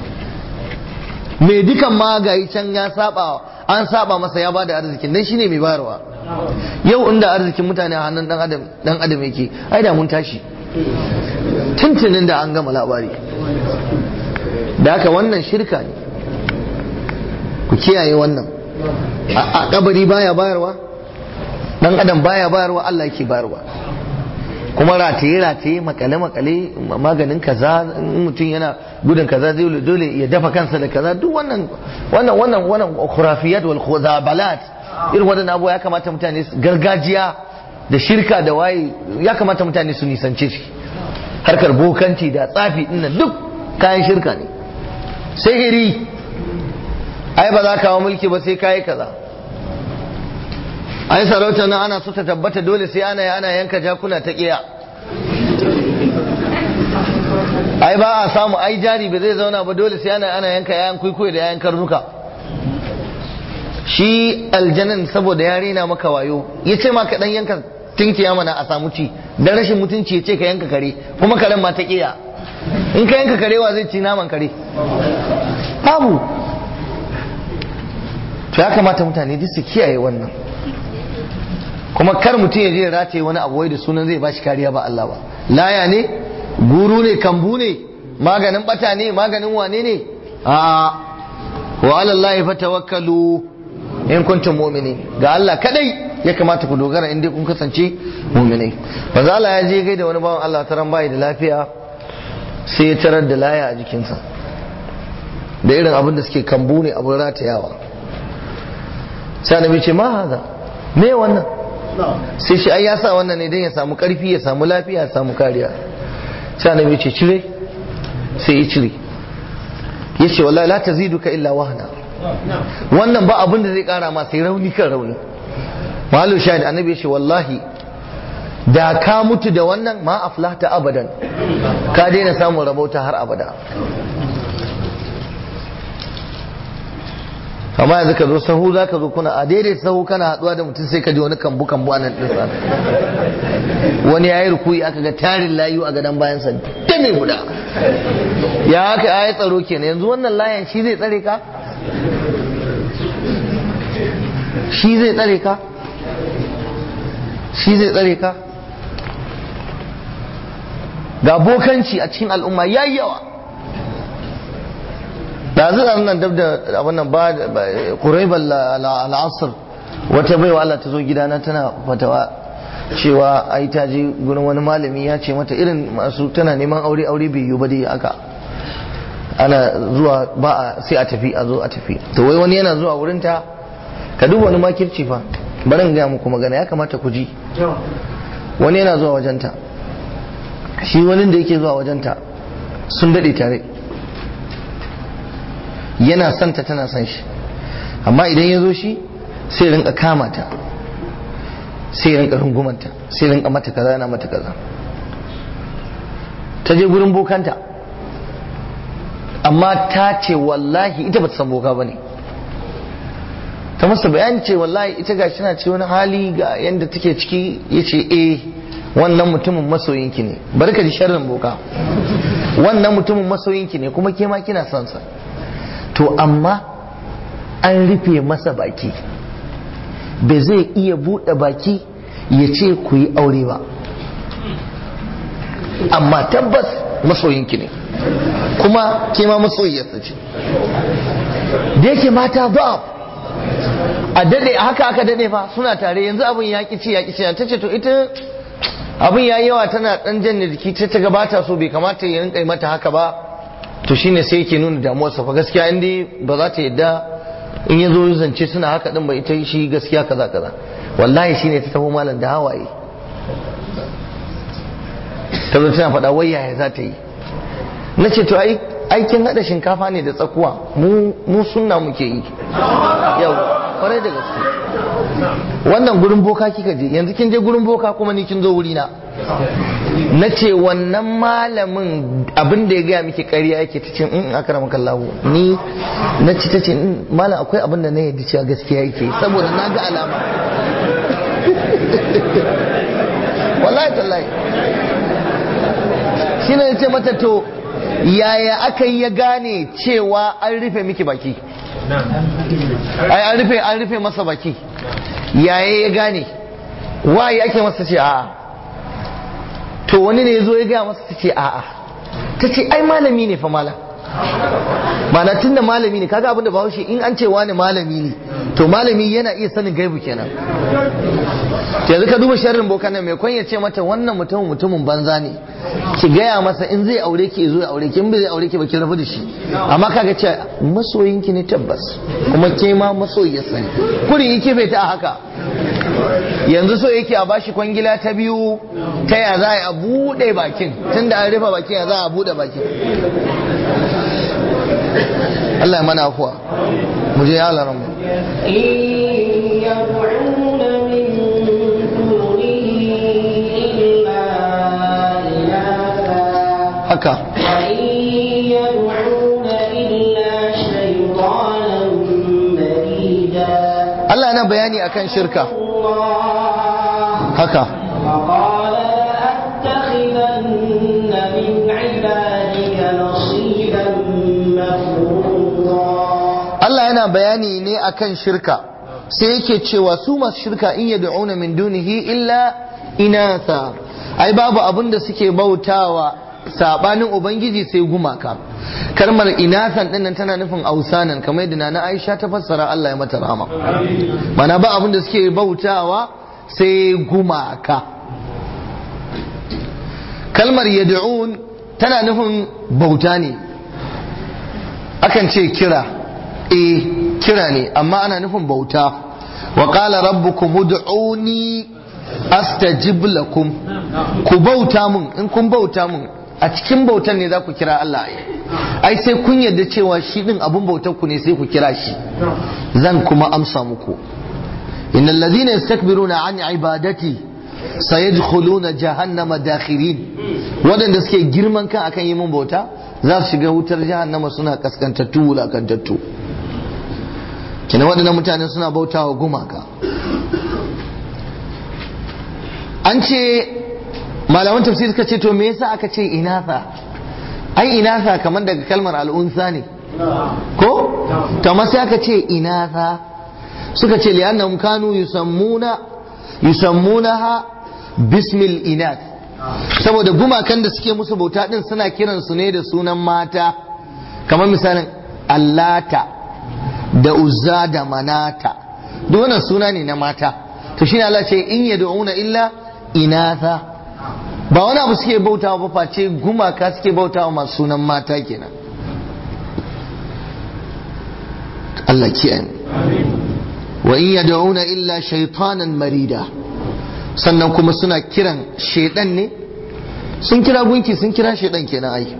mai dukan ma gayi can ya saba an saba masa ya bada arzikin dan shine mai bayarwa yau inda arzikin mutane a hannun dan adam dan adam yake ai da mun tashi tuntunin da an gama labari da haka wannan shirka ne ku kiyaye wannan a kabari baya bayarwa dan adam baya bayarwa Allah yake bayarwa kuma rataye rataye makale makale maganin kaza in mutum yana gudun kaza zai dole ya dafa kansa da kaza duk wannan wannan wannan wannan khurafiyat wal khuzabalat irin wadannan abubuwa ya kamata mutane gargajiya da shirka da waye ya kamata mutane su nisance shi harkar bokanci da tsafi din duk kayan shirka ne sihiri ai ba za ka kawo mulki ba sai kayi kaza ai sarauta nan ana so ta tabbata dole sai ana ana yanka jakuna ta kiya ai ba a samu ai jari ba zai zauna ba dole sai ana ana yanka yayan kuikuyi da yayan karnuka shi aljanan saboda ya rena maka wayo ya ce ma ka dan yanka tinkiya mana a samu ci dan rashin mutunci ya ce ka yanka kare kuma karen ma ta kiya in ka yanka kare wa zai ci naman kare babu to ya kamata mutane duk su kiyaye wannan kuma kar mutum ya je rataye wani abu wai da sunan zai bashi kariya ba Allah ba laya ne guru ne kambu ne maganin bata ne maganin wane ne a wa alallahi fatawakkalu in kuntum mu'minin ga Allah kadai ya kamata ku dogara in dai kun kasance mu'minai manzo Allah ya je gaida wani bawan Allah taran bai da lafiya sai ya tarar da laya a jikinsa da irin abin da suke kambu ne abin ratayawa sai annabi ce ma haza me wannan sai shi ai ya sa wannan ne don ya samu karfi ya samu lafiya ya samu kariya sai annabi ce cire sai ya cire ya ce wallahi la taziduka illa wahna wannan ba abin da zai kara ma sai rauni kan rauni malu shahid annabi ya ce wallahi da ka mutu da wannan ma aflahta abadan ka daina samun rabauta har abada amma yanzu ka zo sahu za ka zo kuna a daidai sahu kana haduwa da mutum sai ka ji wani kambu kambu anan ɗinsa wani ya yi rukuyi aka ga tarin layu a gadon bayansa ta mai guda ya haka ya yi tsaro kenan yanzu wannan layan shi zai tsare ka shi zai tsare ka shi zai tsare ka ga bokanci a cikin al'umma yayi yawa da zai nan dab da abin nan ba quraib al-asr wata baiwa Allah ta zo gidana tana fatawa cewa ai ta je gurin wani malami ya ce mata irin masu tana neman aure aure bai yiwu ba dai aka ana zuwa ba a sai a tafi a zo a tafi to wai wani yana zuwa wurin ta ka duba wani makirci fa bari in gaya muku magana ya kamata ku ji wani yana zuwa wajenta shi wani da yake zuwa wajenta sun daɗe tare yana son ta tana son shi amma idan ya zo shi sai rinka kama ta sai rinka rungumanta sai rinka mata kaza yana mata kaza ta je gurin bokanta amma ta ce wallahi ita bata san boka bane ta masa bayani ce wallahi ita gashi na ce wani hali ga yanda take ciki yace eh wannan mutumin masoyinki ne bari ka ji sharrin boka wannan mutumin masoyinki ne kuma ke ma kina son sa to amma an rufe masa baki ba zai iya buɗe baki ya ce ku yi aure ba amma tabbas masoyinki ne kuma ke ma masoyiyarsa ce da yake mata ba a dade haka aka dade fa suna tare yanzu abin ya ci ya ci ta ce to ita abin ya yawa tana dan jan jiki ta ta gabata so bai kamata ya rinka mata haka ba to shine sai yake nuna damuwarsa fa gaskiya inda ba za ta yadda in ya zo zance suna haka din ba ita shi gaskiya kaza kaza wallahi shine ta taho malam da hawaye ta zo tana faɗa wai yaya za ta yi na ce to ai aikin haɗa shinkafa ne da tsakuwa mu sunna muke yi yau kwarai da gaske wannan gurin boka kika je yanzu kin je gurin boka kuma ni kin zo wuri na na ce wannan malamin abin da ya gaya miki ƙarya yake ta ce in aka rama kallahu ni na ci ta ce malam akwai abin da na yadda cewa gaskiya yake saboda na ga alama wallahi tallahi shi ne ce mata to yaya aka yi ya gane cewa an rufe miki baki ai an rufe an rufe masa baki yaya ya gane waye ake masa ce a'a to wani ne ya zo ya gaya masa ta ce a'a ta ce ai malami ne fa malam mana tun da malami ne kaga abin da bahaushe in an ce wani malami ne to malami yana iya sanin gaibu kenan yanzu ka duba sharrin boka nan mai kwanya ce mata wannan mutumin mutumin banza ne ki gaya masa in zai aure ki zo ya aure ki in bai zai aure ki ba ki rabu da shi amma kaga ce masoyinki ne tabbas kuma ke ma masoyiyar sani kurin yake bai ta haka yanzu so yake a bashi kwangila ta biyu ta ya za a buɗe bakin tunda an rufe bakin ya za a buɗe bakin Allah ya mana afuwa mu je ya laran mu يدعون من دونه إلا إناثا haka وإن يدعون إلا شيطانا مريدا Allah yana bayani akan shirka الله haka وقال لأتخذن من عبادك نصيبا مفروضا Allah yana bayani ne akan shirka sai yake cewa su masu shirka in yad'una min dunihi illa inatha ai babu abin da suke bautawa sabanin ubangiji sai gumaka kalmar inathan din nan tana nufin ausanan kamar yadda nana Aisha ta fassara Allah ya mata rahama mana ba abin da suke bautawa sai gumaka kalmar yad'un tana nufin bauta ne akan ce kira eh kira ne amma ana nufin bauta wa qala rabbukum ud'uni astajib lakum ku bauta mun in kun bauta mun a cikin bautan ne za ku kira Allah ai sai kun yarda cewa shi din abun bautar ku ne sai ku kira shi zan kuma amsa muku innal ladhina yastakbiruna an ibadati sayadkhuluna jahannama dakhirin wadanda suke girman kan akan yi mun bauta za su shiga wutar jahannama suna kaskantattu wulakantattu kina waɗannan mutane suna bautawa gumaka an ce malaman tafsir suka ce to me yasa aka ce inatha ai inatha kamar daga kalmar al'unsa ne ko to amma sai aka ce inatha suka ce li'annahum kanu yusammuna yusammunaha bismil inath saboda gumakan da suke musu bauta din suna kiransu ne da sunan mata kamar misalin allata da uzza da manata duk wannan suna ne na mata to shine Allah ce in yad'una illa inatha ba wani abu suke bautawa ba face gumaka suke bautawa masu sunan mata kenan Allah kiyaye wa in yad'una illa shaytanan marida sannan kuma suna kiran shedan ne sun kira gunki sun kira shedan kenan ai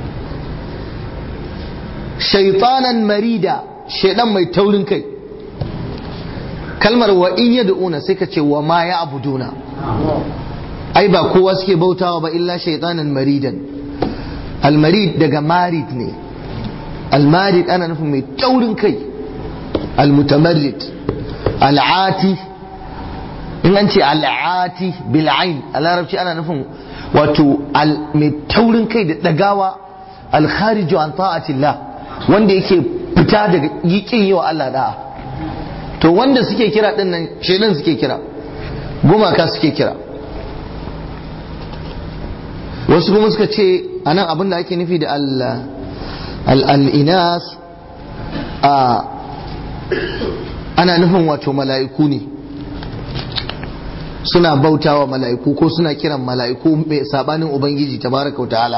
shaytanan marida shedan mai taurin kai kalmar wa in yad'una sai ka ce wa ma ya'buduna ai ba kowa suke bautawa ba illa shaytanan maridan almarid daga marid ne almarid ana nufin mai taurin kai almutamarrid al'ati in an ce al'ati bil'ain a larabci ana nufin wato mai taurin kai da dagawa alkhariju an ta'atillah wanda yake fita daga yikin yi wa Allah da'a to wanda suke kira din nan shedan suke kira gumaka suke kira wasu kuma suka ce anan abin da ake nufi da al'inas a ana nufin wato mala'iku ne suna bautawa mala'iku ko suna kiran mala'iku mai sabanin ubangiji tabaraka wa ta'ala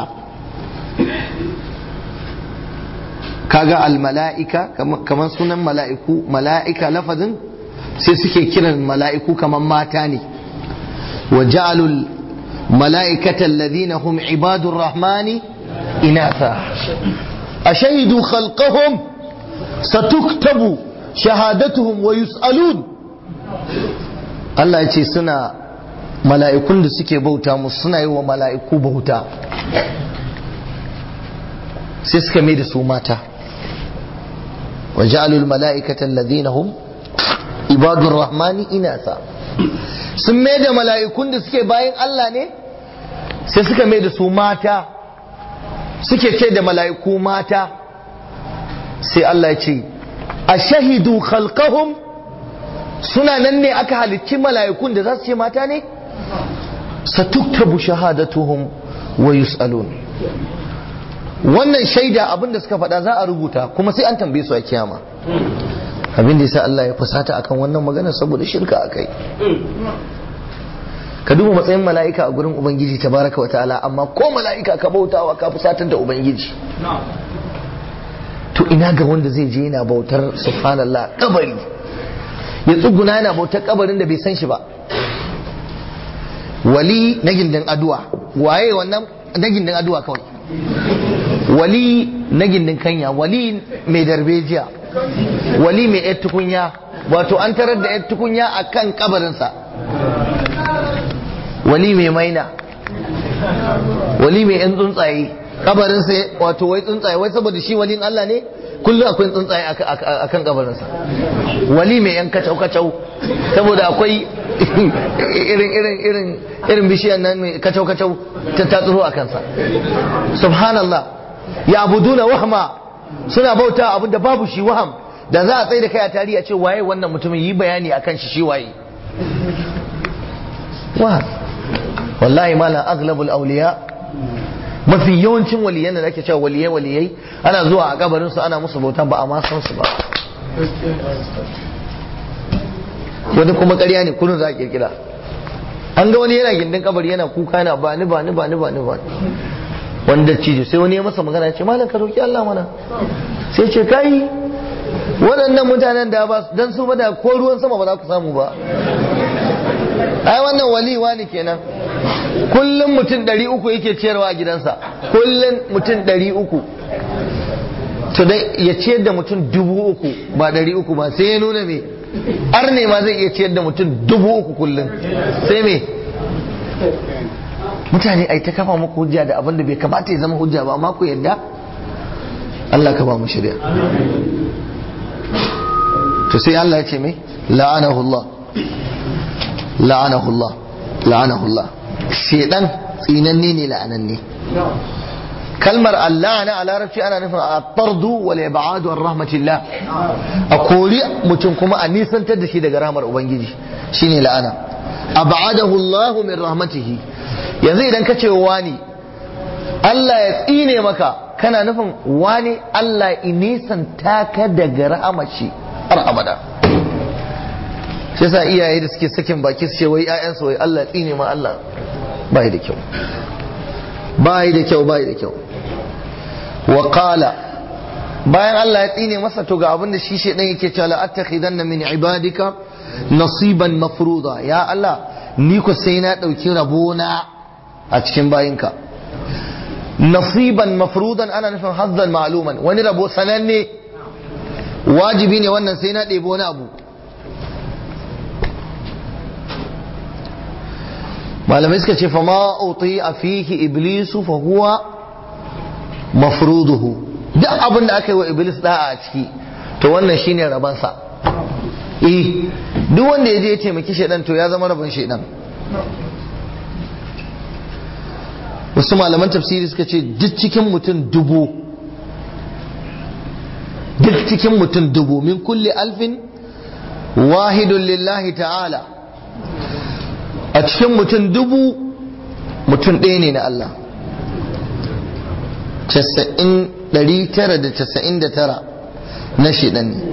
kaga al-mala'ika kamar sunan mala'iku mala'ika lafazin sai suke kiran mala'iku kamar mata ne wa ja'alul mala'ikata alladhina hum ibadur rahmani inatha ashahidu khalqahum satuktabu shahadatuhum wa yus'alun Allah ya ce suna mala'ikun da suke bauta musu suna yi wa mala'iku bauta sai suka mai da su mata wa ja'alul mala'ikatan alladhina hum ibadur rahmani inasa sun mai da mala'ikun da suke bayan Allah ne sai suka mai da su mata suke ce da mala'iku mata sai Allah ya ce a shahidu khalqahum suna nan ne aka halicci mala'ikun da za su ce mata ne satuktabu shahadatuhum wa yus'alun wannan shaida abin da suka faɗa za a rubuta kuma sai an tambaye su a kiyama abin da yasa Allah ya fusata akan wannan magana saboda shirka akai ka duba matsayin mala'ika a gurin ubangiji tabaraka wa ta'ala amma ko mala'ika ka bautawa ka fusatar da ubangiji to ina ga wanda zai je yana bautar subhanallah kabari ya tsuguna yana bautar kabarin da bai san shi ba wali na gindin aduwa waye wannan na gindin aduwa kawai wali na gindin kanya wali mai darbejiya wali mai yar tukunya wato an tarar da yar tukunya a kan kabarinsa wali mai maina wali mai yan tsuntsaye kabarinsa wato wai tsuntsaye wai saboda shi walin Allah ne kullum akwai tsuntsaye a kan kabarinsa wali mai yan kacau kacau saboda akwai irin irin irin irin bishiyan nan mai kacau kacau ta tatsuro a kansa subhanallah ya abuduna wahma suna bauta abin da babu shi waham da za a tsaye da kai a tarihi a ce waye wannan mutumin yi bayani akan shi shi waye wa wallahi mala aghlabul awliya mafi yawancin waliyan da ake cewa waliyai waliyai ana zuwa a kabarin su ana musu bauta ba a ma san su ba wani kuma ƙarya ne kullun za a kirkira an ga wani yana gindin kabari yana kuka yana ba ni ba ni ba ni ba ni ba wanda cijo sai wani ya masa magana ya ce malam ka roki Allah mana sai ce kai waɗannan mutanen da ba dan su ba da ko ruwan sama ba za ku samu ba ai wannan waliwa ne kenan kullum mutum ɗari uku yake ciyarwa a gidansa kullum mutum ɗari uku to dai ya ciyar da mutum dubu uku ba ɗari uku ba sai ya nuna me ar ne ma zai iya ciyar da mutum dubu uku kullum sai me mutane ai ta kafa muku hujja da abin da bai kamata ya zama hujja ba amma ku yadda Allah ka ba mu shirya to sai Allah ya ce mai la'anahu Allah la'anahu Allah la'anahu Allah shedan tsinanne ne la'ananne kalmar Allah na a larabci ana nufin a tardu wal ibadu an rahmatillah a kori mutum kuma a nisantar da shi daga rahmar ubangiji shine la'ana ab'adahu Allah min rahmatihi yanzu idan ka ce wani Allah ya tsine maka kana nufin wani Allah ya nisanta ka daga rahamar shi har abada shi yasa iyaye da suke sakin baki su ce wai ƴaƴansu wai Allah tsine ma Allah bai da kyau bai da kyau bai da kyau wa qala bayan Allah ya tsine masa to ga abin da shi shedan yake cewa la attakhidanna min ibadika nasiban mafruda ya Allah ni ko sai na dauki rabona a cikin bayinka nasiban mafrudan ana nufin hazzan ma'luman wani rabo sananne wajibi ne wannan sai na ɗebo wani abu malamai suka ce fama uti a fihi iblisu fa huwa mafruduhu duk abin da aka yi wa iblis da'a a ciki to wannan shine rabansa eh duk wanda ya je ya taimaki shaidan to ya zama rabon shaidan wasu malaman tafsiri suka ce duk cikin mutum dubu duk cikin mutum dubu min kulli alfin wahidun lillahi ta'ala a cikin mutum dubu mutum ɗaya ne na Allah 999 na shidan ne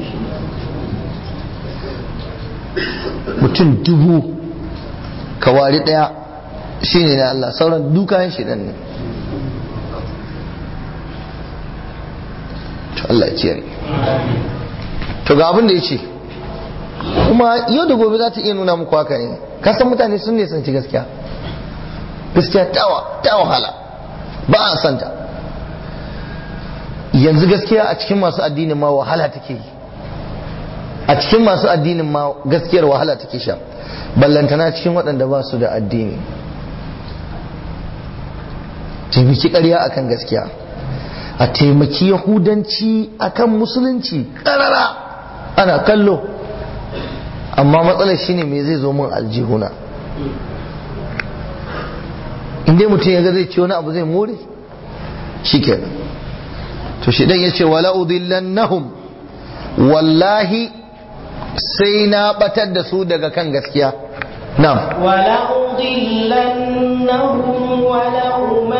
mutum dubu kawari ɗaya shi ne na Allah sauran dukayen shidan ne to Allah ya ciyar to ga abin da ya ce kuma yau da gobe za ta iya nuna muku haka ne kasan mutane sun ne sanci gaskiya gaskiya ta wahala ba a santa yanzu gaskiya a cikin masu addinin ma wahala take yi a cikin masu addinin ma gaskiyar wahala take sha ballantana cikin waɗanda ba su da addini taimaki ƙarya akan gaskiya a taimaki yahudanci akan musulunci ƙarara ana kallo amma matsalar shine me zai zo min aljihuna inda mutum ya ga zai ci wani abu zai more shi kenan to shi dan ya ce wala udillannahum wallahi sai na batar da su daga kan gaskiya na'am wala udillannahum wala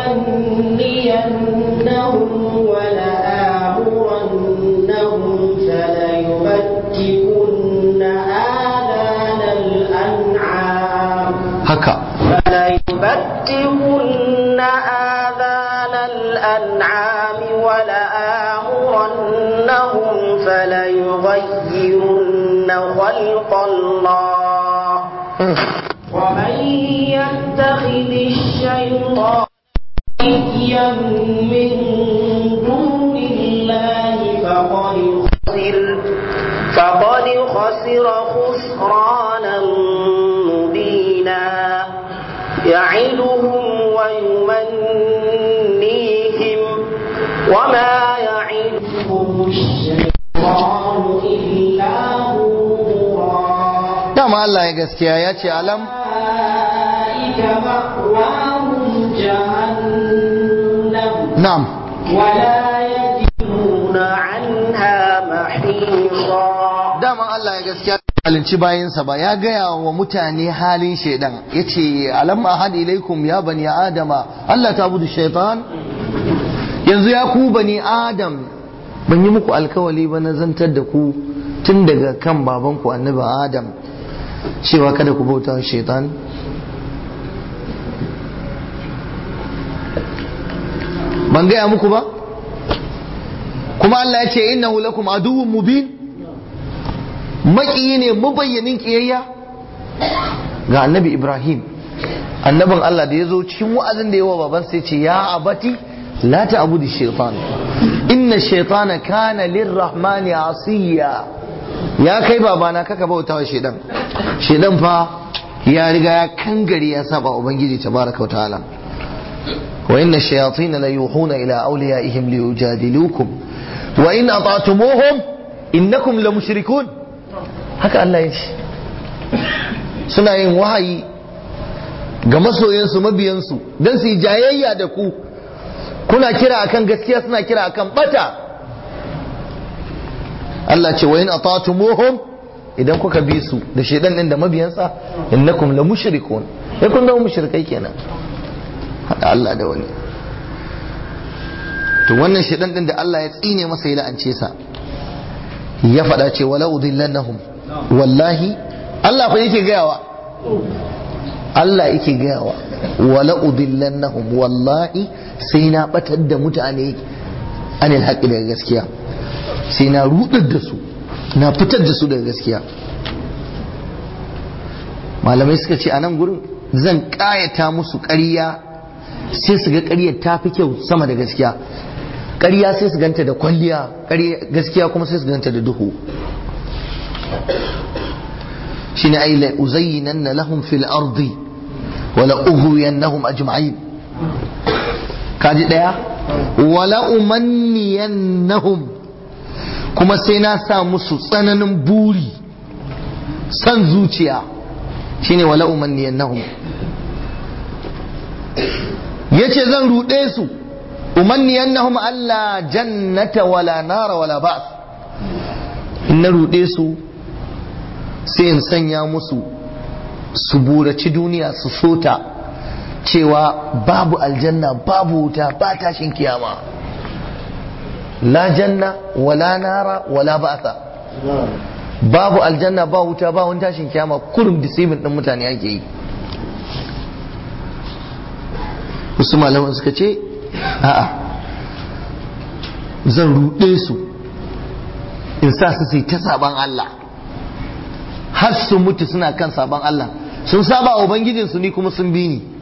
umanniyannahum wala amurannahum fala yubtikunna adanal an'am haka فلا يبتغن آذان الأنعام ولآمرنهم فليغيرن خلق الله ومن يتخذ الشيطان وليا من دون الله فقد خسر فقد خسر خسرانا مبينا يعدهم ويمنيهم وما يعدهم الشيطان إلا غرورا dama Allah ya gaskiya ya ce alam أولئك مأواهم جهنم na'am ولا يجدون عنها محيصا dama Allah ya gaskiya halinci bayansa ba ya gaya wa mutane halin shaidan ya ce alam ahad ilaikum ya bani adama Allah ta budu shaitan yanzu ya ku bani adam ban yi muku alkawali ba na zantar da ku tun daga kan babanku annabi adam cewa kada ku bauta wa shaitan ban gaya muku ba kuma Allah ya ce innahu lakum aduwwun mubin maƙiyi ne mabayyanin ƙiyayya ga annabi ibrahim annabin allah da ya zo cikin wa'azin da yawa baban sai ce ya abati la ta abu da shaitan inna shaitana kana lirrahmani asiya ya kai babana kaka bauta wa shaidan shaidan fa ya riga ya kangare ya saba ubangiji tabaraka wa ta'ala wa inna shayatin la yuhuna ila awliyaihim liyujadilukum wa in ata'tumuhum innakum la mushrikun haka Allah ya ce suna yin wahayi ga masoyansu mabiyansu don su yi jayayya da ku kuna kira akan gaskiya suna kira akan bata Allah ce wayin atatumuhum idan kuka bi su da shedan din da mabiyansa innakum la mushrikun sai kun zama mushrikai kenan hada Allah da wani to wannan shedan din da Allah ya tsine masa ya la'ance sa ya faɗa ce wala udillannahum wallahi Allah fa yake gayawa Allah yake gayawa wala udillannahum wallahi sai na batar da mutane anil haqqi daga gaskiya sai na rudar da su na fitar da su daga gaskiya malamai suka ce a nan gurin zan kayata musu ƙarya sai su ga ƙaryar ta fi kyau sama da gaskiya ƙarya sai su ganta da kwalliya gaskiya kuma sai su ganta da duhu shine ai la uzayyinanna lahum fil ardi wa la ughwiyannahum ajma'in kaji daya wa la umanniyannahum kuma sai na sa musu tsananin buri san zuciya shine wa la umanniyannahum yace zan rude su umanniyannahum alla jannata wala nara wala ba's in na rude su sai in sanya musu su buraci duniya su sota cewa babu aljanna babu wuta ba tashin kiyama la janna wala nara wala ba'sa babu aljanna ba wuta ba wani tashin kiyama kurum deceiving din mutane ake yi wasu malaman suka ce a'a zan ruɗe su in sa su sai ta saban Allah har su mutu suna kan saban Allah sun saba wa ubangijinsu ni kuma sun bi ni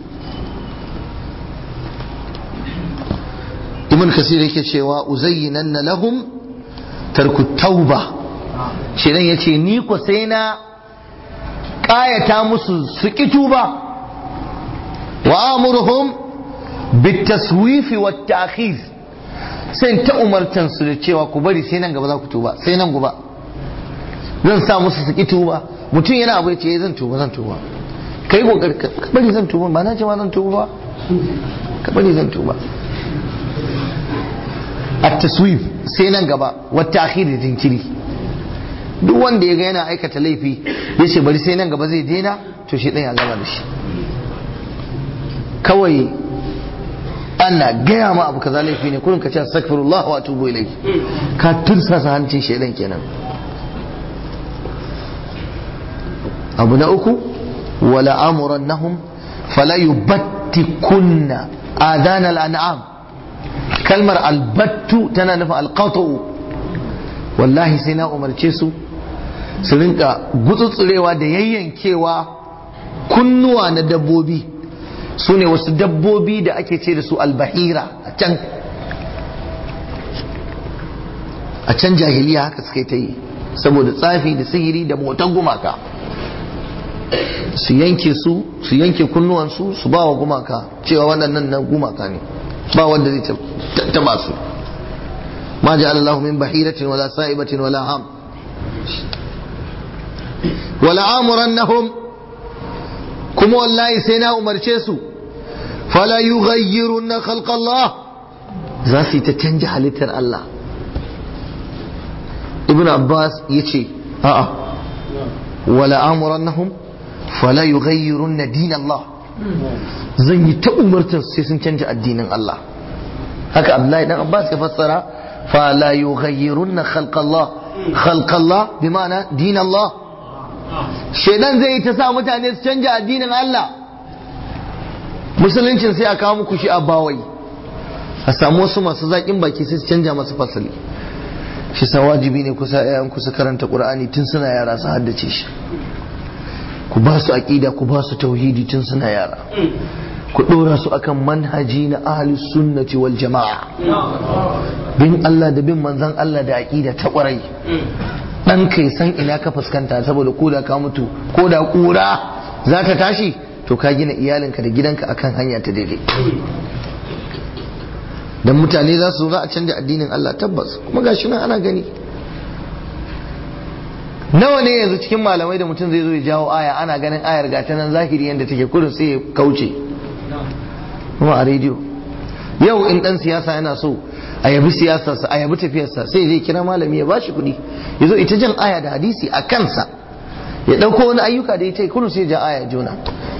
ibn kasir yake cewa uzayyinanna lahum tarku tauba shedan yace ni ko sai na kayata musu su ki tuba wa amuruhum bitaswifi wat ta'khir sai ta umartan su da cewa ku bari sai nan gaba za ku tuba sai nan gaba zan sa musu su ki tuba mutum yana abu ce zan tuba zan tuba kai kokari ka bari zan tuba ba na ce ma zan tuba ba ka bari zan tuba at-taswif sai nan gaba wa ta'khir da jinkiri duk wanda ya ga yana aikata laifi ya ce bari sai nan gaba zai daina to shi ɗan ya gama da shi kawai ana gaya ma abu kaza laifi ne kurin ka ce astaghfirullah wa atubu ilayhi ka tursasa hancin shaidan kenan abu na uku wala amurannahum fala yubattikunna adana al'an'am kalmar albattu tana nufin alqatu wallahi sai na umarce su su rinka gutsutsurewa da yayyankewa kunnuwa na dabbobi su ne wasu dabbobi da ake ce da su albahira a can a can jahiliya haka suka ta yi saboda tsafi da sihiri da motan gumaka su yanke su su yanke kunnuwansu su ba wa gumaka cewa waɗannan na gumaka ne ba wanda zai taba su ma ja'ala Allahu min bahiratin wala sa'ibatin wala ham wala amurannahum kuma wallahi sai na umarce su fala yughayyirunna khalqa Allah za su yi ta canja halittar Allah ibn Abbas yace a'a wala amurannahum fala yughayyirunna din Allah zan yi ta umartar sai sun canja addinin Allah haka Abdullahi dan Abbas ya fassara fala yughayyirunna khalqa Allah khalqa Allah bi ma'ana din Allah shedan zai yi ta sa mutane su canja addinin Allah musuluncin sai a kawo muku shi a bawai a samu wasu masu zaƙin baki sai su canja masu fasali shi sa wajibi ne kusa yayan kusa karanta qur'ani tun suna yara su haddace shi ku ba su aqida ku ba su tauhidi tun suna yara ku dora su akan manhaji na ahli sunnati wal jama'a bin Allah da bin manzon Allah da aqida ta ƙwarai dan kai san ina ka fuskanta saboda ko da ka mutu ko da kura za ta tashi to ka gina iyalinka da gidanka akan hanya ta daidai dan mutane za su za a canja addinin Allah tabbas kuma gashi nan ana gani nawa ne yanzu cikin malamai da mutum zai zo ya jawo aya ana ganin ayar gata nan zahiri yadda take kurin sai ya kauce kuma a rediyo yau in dan siyasa yana so a yabi siyasarsa a yabi tafiyarsa sai zai kira malami ya bashi kuɗi ya zo ita jan aya da hadisi a kansa ya ɗauko wani ayyuka da ita kudu sai ja aya juna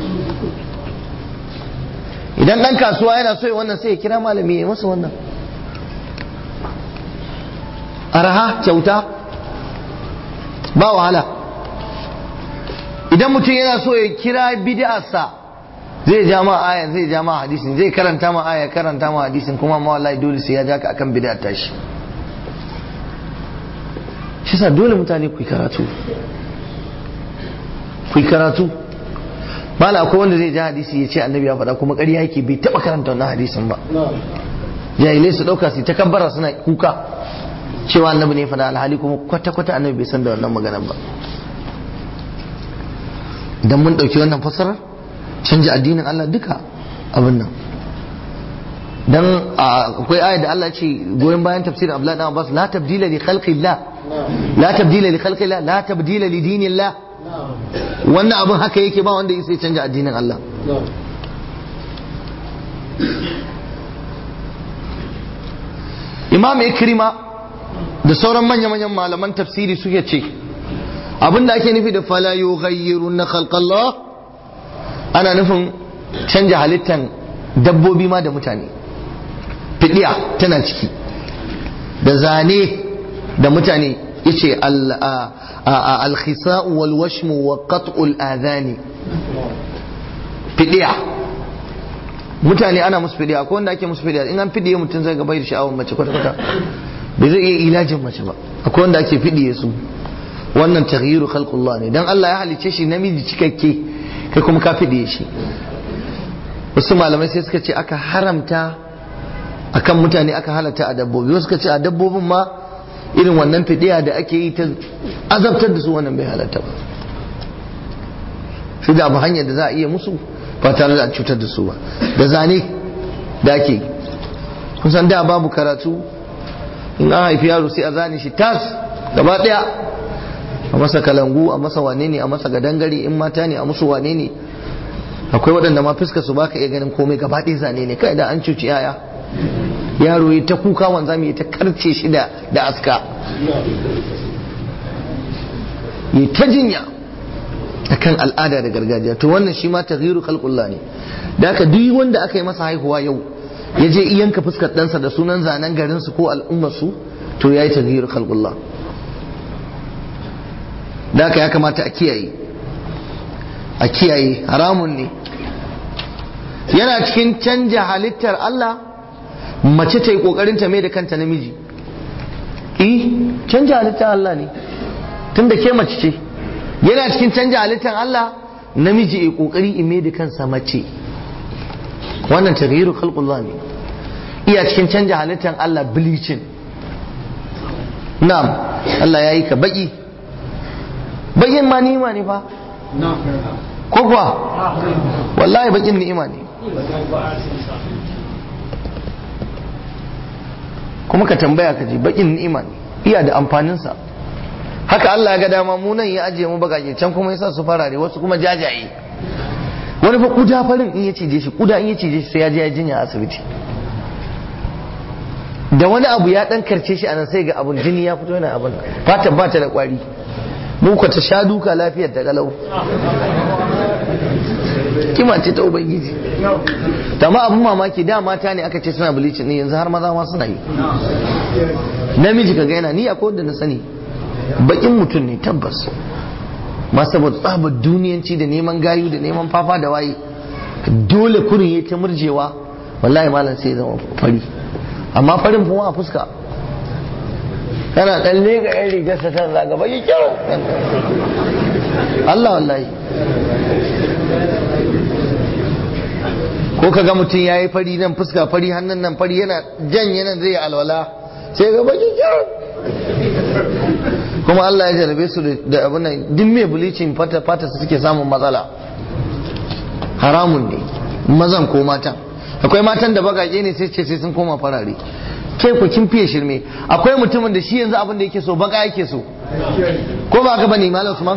idan ɗan kasuwa yana so ya wannan sai ya kira malami ya masa wannan araha kyauta ba wahala idan mutum yana so ya kira bid'arsa zai ja ma aya zai ja ma hadisin zai karanta ma aya karanta ma hadisin kuma ma wallahi dole sai ya ja ka akan bid'ar tashi shi sa dole mutane ku yi karatu ku yi karatu mala akwai wanda zai ja hadisi ya ce annabi ya faɗa kuma ƙarya yake bai taɓa karanta wannan hadisin ba jahilai su ɗauka su ta kabbara suna kuka cewa annabi ne faɗa alhali kuma kwata-kwata annabi bai san da wannan maganar ba idan mun ɗauki wannan fasarar canja addinin Allah duka abin nan dan akwai aya da Allah ce goyon bayan tafsirin Abdullah dan Abbas la tabdila li khalqillah la tabdila li khalqillah la tabdila li dinillah wannan abin haka yake ba wanda sai canja addinin Allah Imam Ikrima da sauran manya-manyan malaman tafsiri suke ce abinda ake nufi da fala yughayyiruna khalqallah ana nufin canja halittan dabbobi ma da mutane fidiya tana ciki da zane da mutane yace al-khisa'u wal washmu wa qat'ul adhani fidiya mutane ana musu fidiya akwai wanda ake musu fidiya in an fidiye mutum zai gaba da sha'awar mace kwata kwata bai zai iya ilajin mace ba akwai wanda ake fidiye su wannan taghyiru khalqullah ne dan Allah ya halice shi namiji cikakke kai kuma ka fidiye shi wasu malamai sai suka ce aka haramta akan mutane aka halatta a dabbobi wasu suka ce a dabbobin ma irin wannan fidiya da ake yi ta azabtar da su wannan bai halatta ba shi da abu hanyar da za a iya musu ba tare da cutar da su ba da zane da ake kusan da babu karatu in an haifi yaro sai a zane shi tas gaba daya a masa kalangu a masa wane ne a masa gadangare in mata ne a musu wane ne akwai waɗanda ma fuska su baka iya ganin komai gaba ɗaya zane ne kai da an cuci yaya yaro ya ta kuka wanza mai ta karce shi da da aska ya ta jinya akan al'ada da gargajiya to wannan shi ma taghyiru khalqullah ne da haka duk wanda aka yi masa haihuwa yau ya je iyanka fuskar ɗansa da sunan zanen garin su ko al'ummar su to yayi taghyiru khalqullah da haka ya kamata a kiyaye a kiyaye haramun ne yana cikin canja halittar Allah mace ta yi kokarin ta mai da kanta namiji eh canja halittar Allah ne tun da ke mace ce yana cikin canja halittar Allah namiji ya kokari in mai da kansa mace wannan taghyiru khalqullah ne iya cikin canja halittar Allah bleaching na'am Allah ya yi ka baki bakin ma ni'ima ne fa ko kuwa wallahi bakin ni'ima ne kuma ka tambaya ka ji bakin ni'ima ne iya da amfaninsa haka Allah ya ga dama mu nan ya ajiye mu bagage can kuma yasa su farare wasu kuma jajaye wani fa kuda farin in ya cije shi kuda in ya cije shi sai ya je ya jinya a asibiti da wani abu ya dan karce shi anan sai ga abun jini ya fito yana abun fatan ba ta da kwari mu ka ta sha duka lafiyar ta galau kima ce ta ubangiji ma abun mamaki da mata ne aka ce suna bilicin ne yanzu har maza ma suna yi namiji ka gaina ni akwai wanda na sani bakin mutum ne tabbas ma saboda tsabar duniyanci da neman gayu da neman fafa da waye dole kurin ya ta murjewa wallahi malam sai zama fari amma farin kuma a fuska kana dan lega yan rigarsa ta zaga baki kyau Allah wallahi ko ka ga mutum ya yi fari nan fuska fari hannun nan fari yana janye nan zai yi alwala sai ga baki kyau kuma Allah ya jarabe su da abin nan duk mai bleaching fata fata su suke samun matsala haramun ne mazan ko matan akwai matan da bagage ne sai ce sai sun koma farare kai ku kin fiye shirme akwai mutumin da shi yanzu abin da yake so baka yake so ko ba ka bane malam Usman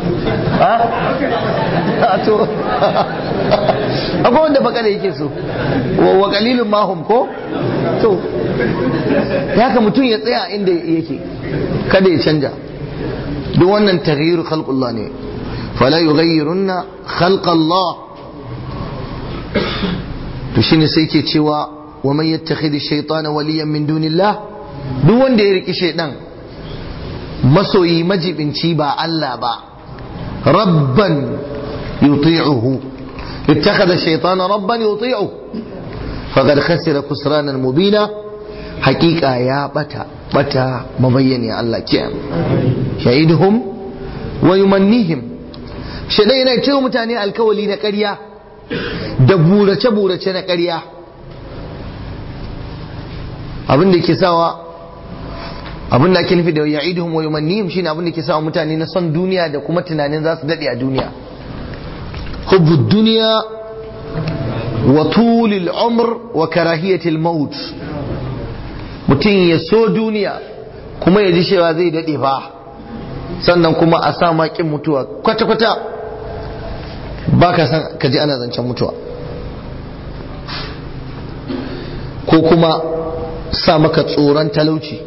ha to akwai wanda baka da yake so wa qalilun mahum ko to haka mutum ya tsaya inda yake kada ya canja duk wannan taghyiru khalqullah ne fala yughayyirunna khalqallah to shine sai ke cewa wa man yattakhidhi shaytana waliyan min dunillah duk wanda ya riki shaydan masoyi majibinci ba Allah ba rabban yuti'uhu ittakhadha ash-shaytana rabban yuti'uhu faqad khasira khusranan mubina haqiqa ya bata bata mabayyani Allah kiyam shahiduhum wa yumannihim shaidan yana cewa mutane alkawali na ƙarya da burace-burace na ƙarya abin da ke sawa abin da ake nufi da ya'iduhum wa yumannihim shine abin da ke sawa mutane na son duniya da kuma tunanin za su dade a duniya hubbu duniya wa tulil umr wa karahiyatil maut mutum ya so duniya kuma ya ji cewa zai dade fa sannan kuma a sa makin mutuwa kwata-kwata ba ka san ka ji ana zancen mutuwa ko kuma sa maka tsoron talauci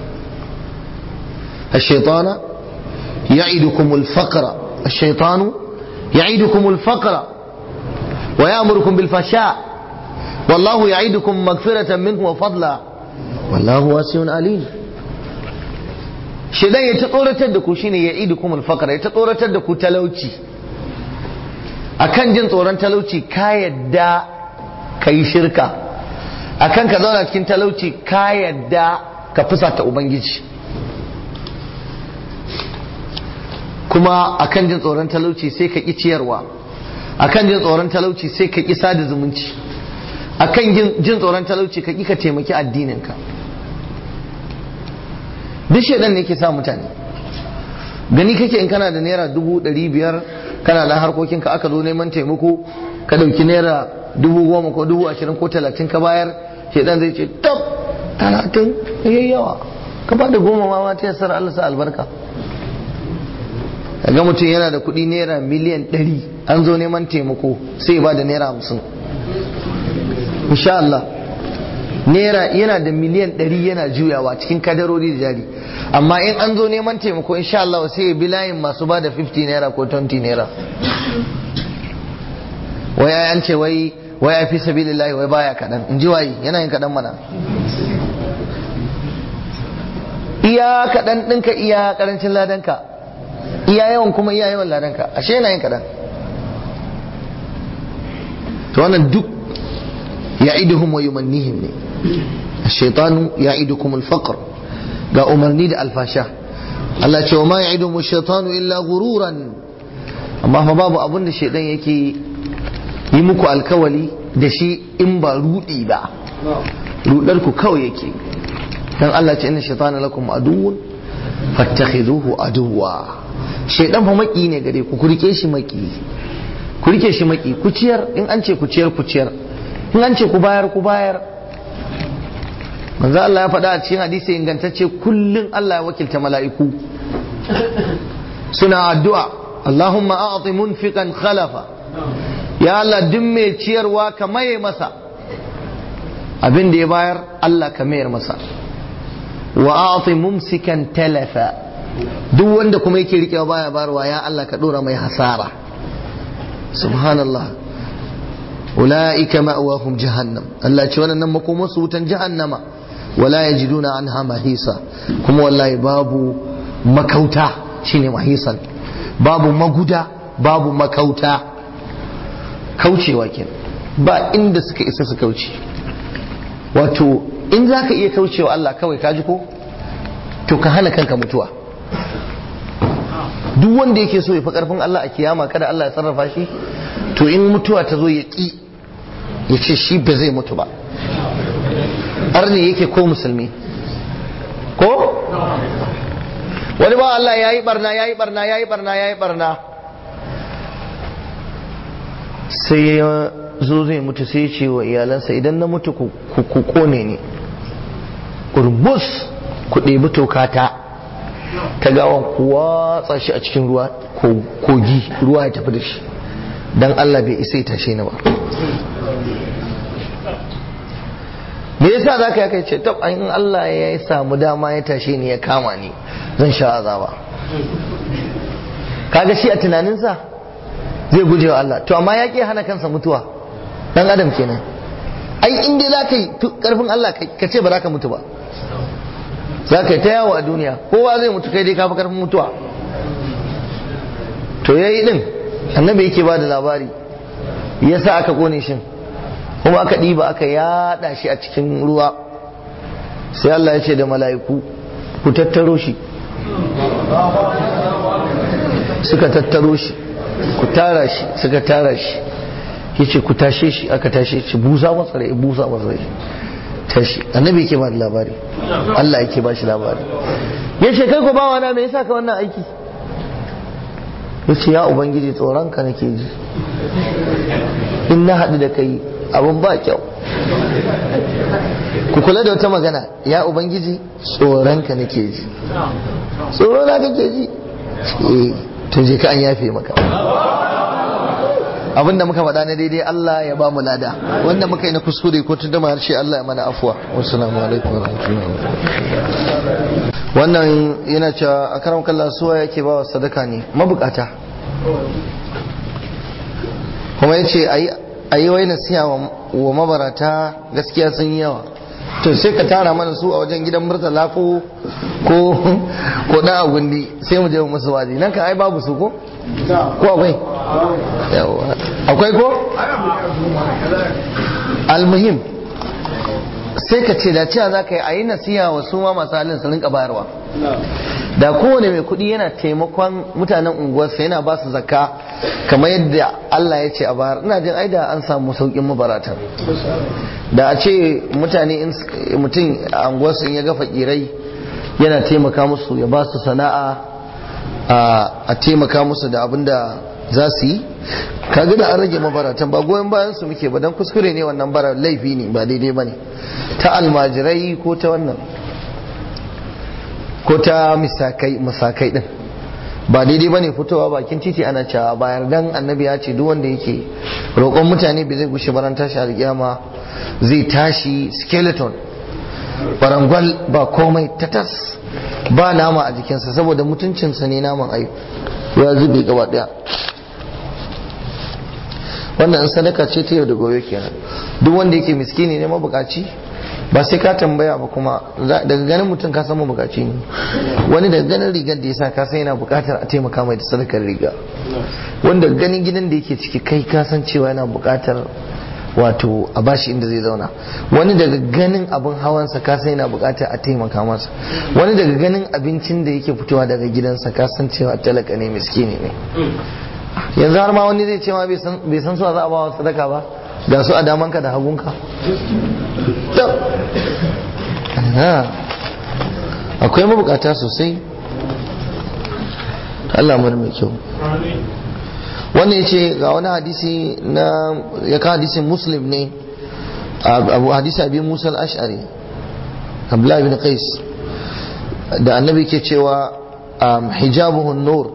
الشيطان يعدكم الفقر الشيطان يعدكم الفقر ويأمركم بالفحشاء والله يعدكم مغفرة منه وفضلا والله واسع عليم shedan ya ta tsoratar da ku shine ya idu kuma alfakar ya ta tsoratar da ku talauci akan jin tsoron talauci ka yadda ka yi shirka akan ka zauna cikin talauci ka yadda ka fusata ubangiji kuma akan jin tsoron talauci sai ka ƙi ciyarwa akan jin tsoron talauci sai ka ƙi sada zumunci akan jin tsoron talauci ka ƙi ka taimaki addininka duk shaidan ne ke sa mutane gani kake in kana da naira dubu ɗari biyar kana da harkokinka aka zo neman taimako ka ɗauki naira dubu goma ko dubu ashirin ko talatin ka bayar shaidan zai ce tab talatin yayi yawa ka ba da goma ma ta yasar Allah sa albarka ga mutum yana da kuɗi naira miliyan ɗari an zo neman taimako sai ba da naira hamsin insha Allah naira yana da miliyan ɗari yana juyawa cikin kadarori da jari amma in an zo neman taimako insha Allah sai ya bi layin masu ba da 50 naira ko 20 naira wai an ce wai wai ya fi sabilillahi wai baya kaɗan in ji wayi yana yin kaɗan mana iya kaɗan ɗinka iya ƙarancin ladanka iya yawan kuma iya yawan ladanka ashe yana yin kaɗan to wannan duk ya'iduhum wa yumannihim ne الشيطان يعدكم الفقر ga umarni da alfasha Allah ce wa ma ya'iduhum ash-shaytanu illa ghururan amma fa babu abin da shaidan yake yi muku alkawali da shi in ba rudi ba rudar ku kawai yake dan Allah ce inna shaytana lakum aduwwun fattakhiduhu aduwwa shaidan fa maki ne gare ku ku rike shi maki ku rike shi maki ku ciyar in an ce ku ciyar ku ciyar in an ce ku bayar ku bayar manzo Allah ya faɗa a cikin hadisi ingantacce kullun Allah ya wakilta mala'iku suna addu'a Allahumma a'ti munfiqan khalafa ya Allah duk mai ciyarwa ka maye masa abin da ya bayar Allah ka mayar masa wa a'ti mumsikan talafa duk wanda kuma yake rikewa baya barwa ya Allah ka dora mai hasara subhanallah ulaika ma'wahum jahannam Allah ce wannan makomar su wutan jahannama wala yajiduna anha mahisa kuma wallahi babu makauta shine mahisan babu maguda babu makauta kaucewa kenan ba inda suka isa su kauce wato in za ka iya kaucewa Allah kawai kaji ko to ka hana kanka mutuwa duk wanda yake so ya fi karfin Allah a kiyama kada Allah ya sarrafa shi to in mutuwa ta zo ya ƙi ya ce shi ba zai mutu ba arni yake ko musulmi ko wani ba Allah ya yi barna ya yi barna ya yi barna ya yi barna sai ya zo zai mutu sai ya ce wa iyalansa idan na mutu ku kone ni urbus ku ɗebi tokata ta gawan ku watsa shi a cikin ruwa kogi ruwa ya tafi da shi don Allah bai isa ya tashe ni ba me yasa za ka yi ce tab in Allah ya samu dama ya tashe ni ya kama ni zan sha azaba kaga shi a tunaninsa zai guje wa Allah to amma ya ke hana kansa mutuwa dan adam kenan ai in dai za ka yi karfin Allah ka ce ba za ka mutu ba za ka yi ta yawo a duniya kowa zai mutu kai dai ka fi karfin mutuwa to yayi din annabi yake ba da labari yasa aka kone shin kuma aka ɗiba aka yada shi a cikin ruwa sai Allah ya ce da mala'iku ku tattaro shi suka tattaro shi ku tara shi suka tara shi yace ku tashe shi aka tashe shi busa masa rai busa masa rai tashi annabi yake ba da labari Allah yake ba shi labari yace kai ko bawa na me yasa ka wannan aiki yace ya ubangiji tsoron ka nake ji in na haɗu da kai abin ba kyau ku kula da wata magana ya ubangiji tsoron ka nake ji tsoro na kake ji eh to je ka an yafe maka abinda muka faɗa na daidai Allah ya ba mu lada wanda muka yi na kuskure ko tun da harshe Allah ya mana afuwa wassalamu alaikum wa rahmatullahi wannan yana cewa a karam kallon suwa yake ba wa sadaka ne mabukata kuma ya ce a yi wai nasiha wa mabarata gaskiya sun yi yawa to sai ka tara mana su a wajen gidan murtala ko ko ko dan agundi sai mu je mu musu waje nan ka ai babu su ko ko akwai yawa akwai ko almuhim sai ka ce da cewa za ka yi a yi nasiha wa su ma masu halin su rinka bayarwa da kowane mai kuɗi yana taimakon mutanen unguwarsa yana ba su zakka kamar yadda Allah ya ce a bayar ina jin aida an samu saukin mabaratan da a ce mutane mutum a unguwarsa in ya ga fakirai yana taimaka musu ya ba su sana'a a taimaka musu da abin da za su yi kaga da an rage mabaratan ba goyon bayan su muke ba dan kuskure ne wannan bara laifi ne ba daidai bane ta almajirai ko ta wannan ko ta misakai misakai din ba daidai bane fitowa bakin titi ana cewa bayar dan annabi ya ce duk wanda yake roƙon mutane bai zai gushe baran tashi alƙiyama zai tashi skeleton barangwal ba komai tatas ba nama a jikinsa saboda mutuncinsa ne naman ayu ya zube gaba daya wannan sadaka ce ta yau da gobe kenan duk wanda yake miskini ne mabukaci ba sai ka tambaya ba kuma daga ganin mutum ka san mabukaci ne wani daga ganin rigar da ya sa ka san yana bukatar a taimaka mai da sadakar riga wanda ganin gidan da yake ciki kai ka san cewa yana bukatar wato a bashi inda zai zauna wani daga ganin abin hawansa ka san yana bukatar a taimaka masa wani daga ganin abincin da yake fitowa daga gidansa ka san cewa talaka ne miskini ne yanzu har ma wani zai ce ma bai san suwa za a ba wa sadaka ba ga su a damanka da hagunka akwai mabukata sosai Allah mu mai kyau wannan ya ce ga wani hadisi na ya ka hadisin muslim ne abu hadisi abin musa al-ash'ari abdullahi bin qais da annabi ke cewa hijabuhun nur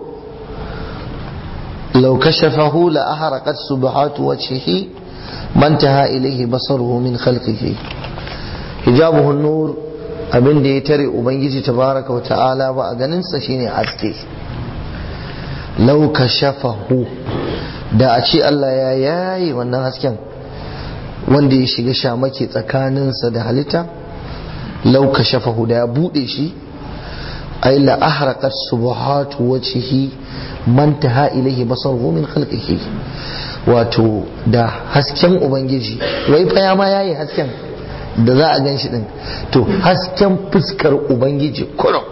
لو كشفه لأحرقت سبحات وجهه ما انتهى إليه بصره من خلقه حجابه النور abin da ya tare ubangiji tabaraka wa ta'ala ba a ganinsa shine haske lau kashafahu da a ce Allah ya yayi wannan hasken wanda ya shiga shamake tsakaninsa da halitta lau kashafahu da ya bude shi ay la ahraqat subuhatu wajhihi man taha ilaihi basaruhu min khalqihi wato da hasken ubangiji wai fa ya ma yayi hasken da za a gan shi din to hasken fuskar ubangiji kurum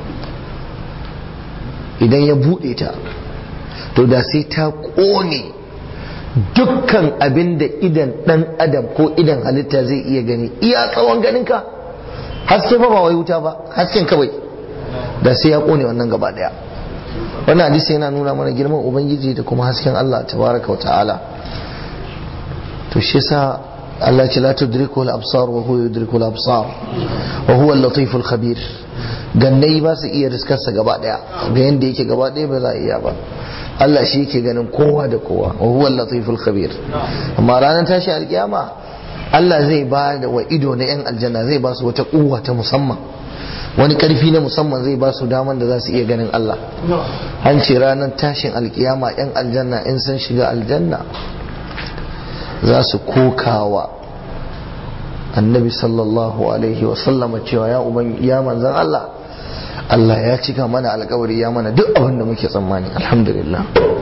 idan ya bude ta to da sai ta kone dukkan abin da idan dan adam ko idan halitta zai iya gani iya tsawon ganinka haske fa ba wai wuta ba hasken kawai da sai ya kone wannan gaba daya wannan hadisi yana nuna mana girman ubangiji da kuma hasken Allah tabaraka wa ta'ala to shi yasa Allah ce la tudriku al-absar wa huwa yudriku al-absar wa huwa al-latif al-khabir gannai ba su iya riskarsa gaba daya ga yanda yake gaba daya ba za a iya ba Allah shi yake ganin kowa da kowa wa huwa al-latif al-khabir amma ranar tashi alkiyama Allah zai ba da wa ido na yan aljanna zai ba su wata kuwa ta musamman wani karfi na musamman zai ba su daman da za su iya ganin Allah an ce ranar tashin alkiyama yan aljanna in sun shiga aljanna za su kokawa annabi sallallahu alaihi wasallama cewa ya uban ya manzan Allah Allah ya cika mana alkawari ya mana duk abin da muke tsammani alhamdulillah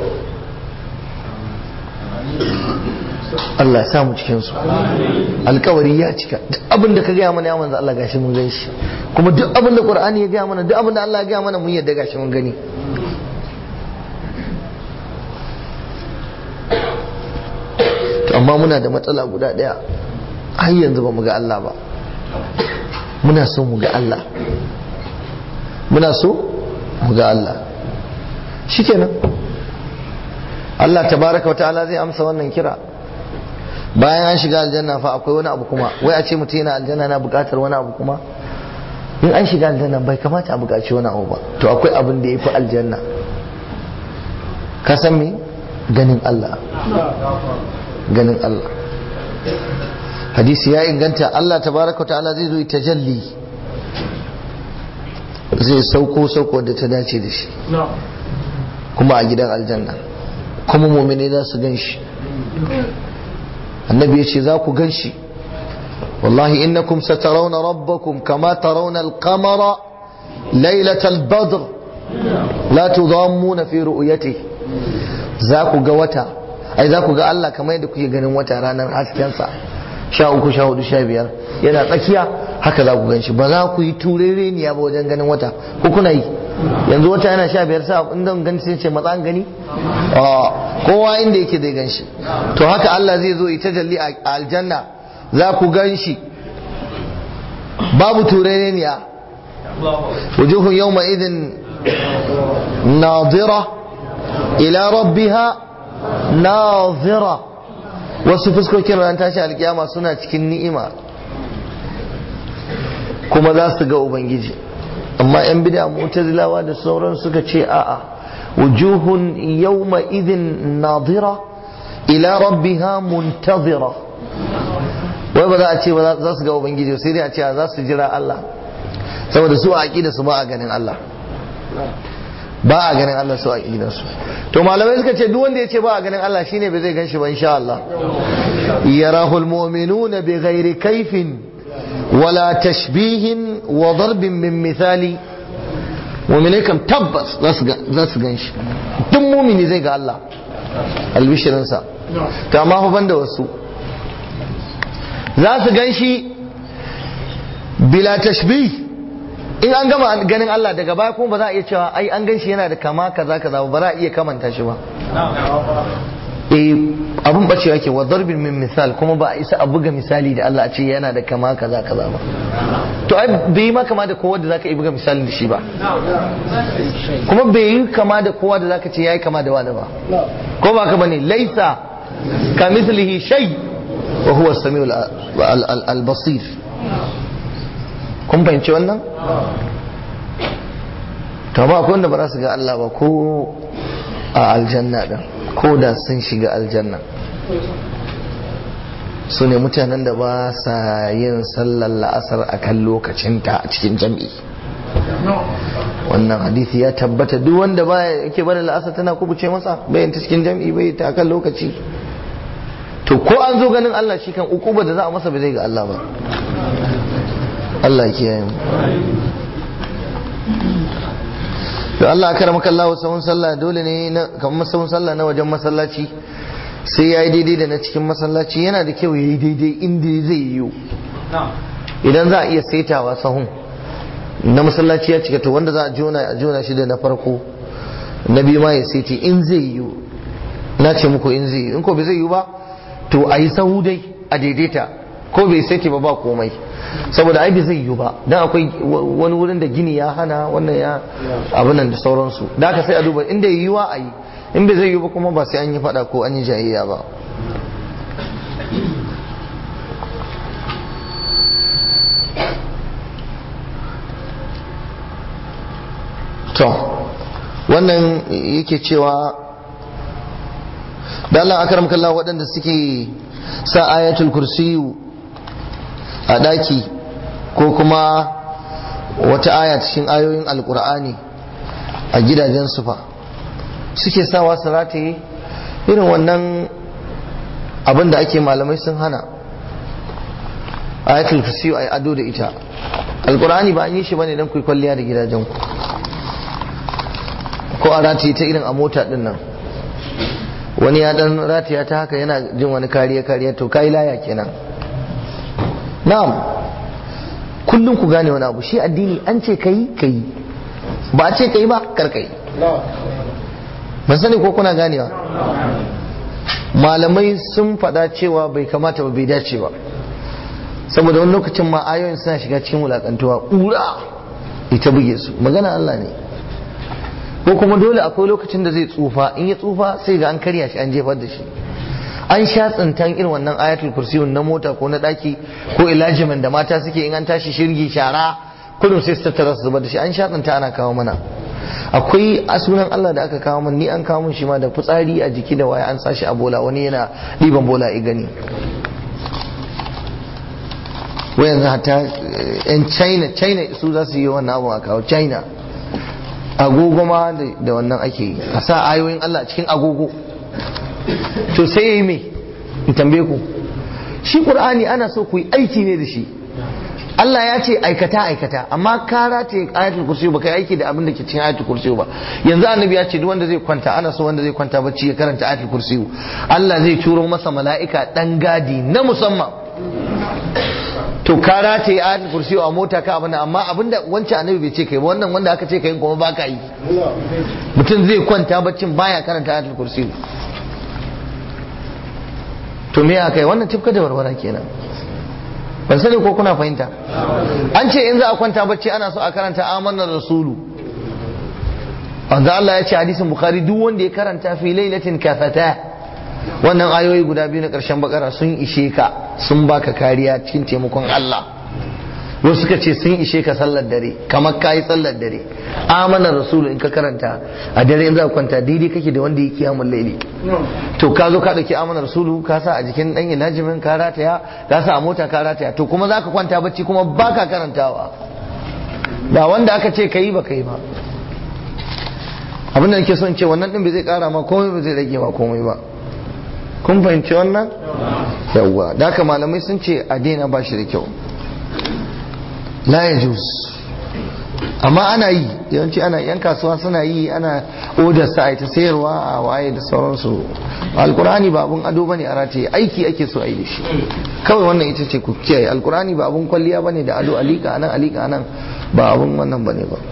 Allah ya samu cikin su alkawari ya cika duk abin da ka gaya mana ya manzo Allah gashi mun gan shi kuma duk abin da Qur'ani ya gaya mana duk abin da Allah ya gaya mana mun yadda gashi mun gani to amma muna da matsala guda daya har yanzu ba mu ga Allah ba muna so mu ga Allah muna so mu ga Allah shikenan Allah tabaraka wa ta'ala zai amsa wannan kira bayan an shiga aljanna fa akwai wani abu kuma wai a ce mutum yana aljanna na bukatar wani abu kuma in an shiga aljanna bai kamata a bukaci wani abu ba to akwai abin da ya fi aljanna ka san me ganin Allah ganin Allah hadisi ya inganta Allah tabaraka wa ta'ala zai zo tajalli zai sauko sauko da ta dace da shi kuma a gidan aljanna kuma mumini za su gan shi annabi ya ce za ku gan shi wallahi innakum satarawna rabbakum kama tarawna al-qamara laylatal badr la tudammuna fi ru'yatihi za ku ga wata ai za ku ga Allah kamar yadda kuke ganin wata ranar haskensa sha uku sha hudu sha biyar yana tsakiya haka za ku gan shi ba za ku yi turereniya ba wajen ganin wata ko kuna yi yanzu wata yana sha biyar sa in don gani sai ce matsan gani kowa inda yake zai gan shi to haka Allah zai zo ita jalli a aljanna za ku gan shi babu turereniya wujuhun yawma idin nadira ila rabbiha nazira wasu fuskokin ran tashi alkiyama suna cikin ni'ima kuma za su ga ubangiji amma yan bid'a mu'tazilawa da sauran suka ce a'a wujuhun yawma idhin nadira ila rabbiha muntazira wai ba za a ce ba za su ga ubangiji sai dai a ce za su jira Allah saboda su a aqida su ba a ganin Allah ba a ganin Allah su a su to malamai suka ce duk wanda ya ce ba a ganin Allah shine bai zai ganshi ba insha Allah yarahul mu'minuna bi ghairi kaifin wala tashbihin wa darbin min misali mu'minai kam tabbas za su ganshi duk mumini zai ga Allah albishirinsa to amma fa banda wasu za su ganshi bila tashbih in an gama ganin Allah daga baya kuma ba za a iya cewa ai an ganshi yana da kama kaza kaza ba za a iya kamanta shi ba eh abun bacewa ke wa darbin min misal kuma ba a isa a buga misali da Allah a ce yana da kama kaza kaza ba to ai bai ma kama da kowa da zaka yi buga misali da shi ba kuma bai yi kama da kowa da zaka ce yayi kama da wani ba ko ba ka bane laisa kamithlihi shay wa huwa as-sami'ul al-basir kun fahimci wannan to ba akwai wanda ba za su ga Allah ba ko a aljanna din ko da sun shiga aljanna su ne mutanen da ba sa yin sallar la'asar a kan lokacinta a cikin jam'i wannan hadithi ya tabbata duk wanda ba yake bada la'asar tana kubuce masa bayan ta cikin jam'i bai ta kan lokaci to ko an zo ganin Allah shi kan ukuba da za a masa bai zai ga Allah ba Allah kiyaye mu to Allah aka ramaka Allah sahun sallah dole ne na kamar sahun sallah na wajen masallaci sai yayi daidai da na cikin masallaci yana da kyau yayi daidai inda zai yiwu idan za a iya saitawa sahun na masallaci ya cika to wanda za a jona a jona shi da na farko na biyu ma ya saiti in zai yiwu na ce muku in zai yiwu in ko bai zai yiwu ba to a yi sahu dai a daidaita ko bai saiti ba ba komai saboda ai bai zai yiwu ba dan akwai wani wurin da gini ya hana wannan ya abin nan da sauransu da aka sai a duba inda yiwuwa a yi in bai zai yiwu ba kuma ba sai an yi fada ko an yi jayayya ba to wannan yake cewa da Allah akaram kallah waɗanda suke sa ayatul kursiyu a ɗaki ko kuma wata aya cikin ayoyin alkur'ani a gidajen sufa suke sawa su rataye irin wannan abin da ake malamai sun hana ayatul kursi ai ado da ita alqur'ani ba an yi shi bane dan ku kwalliya da gidajen ku ko a rataye ta irin a mota din nan wani ya dan rataya ta haka yana jin wani kariya kariya to kai laya kenan na'am kullum ku gane wani abu shi addini an ce kai kai ba a ce kai ba kar kai ban sani ko kuna ganewa malamai sun faɗa cewa bai kamata ba bai dace ba saboda wani lokacin ma ayoyin suna shiga cikin wulakantuwa ƙura ita buge su magana Allah ne ko kuma dole akwai lokacin da zai tsufa in ya tsufa sai ga an karya shi an jefar da shi an sha tsintan irin wannan ayatul kursiyun na mota ko na daki ko ilajimin da mata suke in an tashi shirgi shara kullum sai su tattara su zubar da shi an sha tsinta ana kawo mana akwai a sunan Allah da aka kawo min ni an kawo min shi ma da fitsari a jiki da waya an sa shi a bola wani yana ɗiban bola i gani wai yanzu hatta yan china china su za su yi wannan abu a kawo china agogo ma da wannan ake yi a sa ayoyin Allah a cikin agogo to sai ya yi me in tambaye ku shi qur'ani ana so ku yi aiki ne da shi Allah ya ce aikata aikata amma ka rataye ayatul kursi ba kai aiki da abin da ke cikin ayatul kursi ba yanzu annabi ya ce duk wanda zai kwanta ana so wanda zai kwanta bacci ya karanta ayatul kursi Allah zai turo masa mala'ika dan gadi na musamman to ka rataye ayatul kursi a mota ka abin amma abinda wancan annabi bai ce kai ba wannan wanda aka ce kai kuma ba ka yi mutum zai kwanta baccin baya karanta ayatul kursi to me aka yi wannan tifka da warwara kenan ban sani ko kuna fahimta an ce in za a kwanta bacci ana so a karanta amanar rasulu wanda Allah ya ce hadisin bukhari duk wanda ya karanta fi lailatin kafata wannan ayoyi guda biyu na karshen bakara sun ishe ka sun baka kariya cikin taimakon Allah wasu suka ce sun ishe ka sallar dare kamar kayi sallar dare amanar rasulu in ka karanta a dare in za ka kwanta daidai kake da wanda ya kiyamun laili to ka zo ka dauki amanar rasulu ka sa a jikin dan ilajimin ka rataya ka sa a mota ka rataya to kuma za ka kwanta bacci kuma baka karantawa da wanda aka ce kayi ba kai ba abin da nake son ce wannan din bai zai kara ma komai ba zai rage ma komai ba kun fahimci wannan yawwa da haka malamai sun ce a daina ba shi da kyau la ya amma ana yi yawanci ana yan kasuwa suna yi ana odar sa ta sayarwa a waye da sauransu alkurani ba abun ado bane a rataye aiki ake so a yi da shi kawai wannan ita ce ku kiyaye alkurani ba abun kwalliya bane da ado alika anan alika anan ba abun wannan bane ba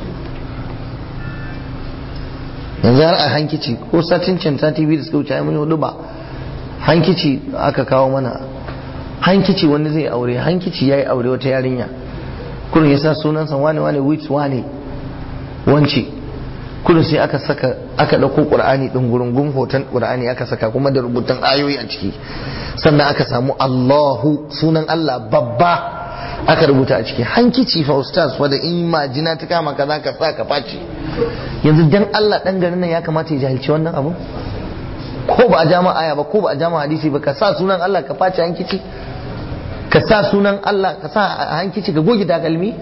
yanzu har a hankici ko satin can ta tv da suka wuce ai mun hudu ba hankici aka kawo mana hankici wani zai aure hankici yayi aure wata yarinya kurin ya sa sunansa wane wane which wane wance kurin sai aka saka aka ɗauko ƙur'ani ɗin gurungun hoton ƙur'ani aka saka kuma da rubutun ayoyi a ciki sannan aka samu Allahu sunan Allah babba aka rubuta a ciki hankici fa ustaz wadda in majina ta kama ka ka sa ka face yanzu dan Allah dan garin nan ya kamata ya jahilci wannan abu ko ba a jama aya ba ko ba a jama hadisi ba ka sa sunan Allah ka face hankici ka sa sunan Allah ka sa a hankici ka goge takalmi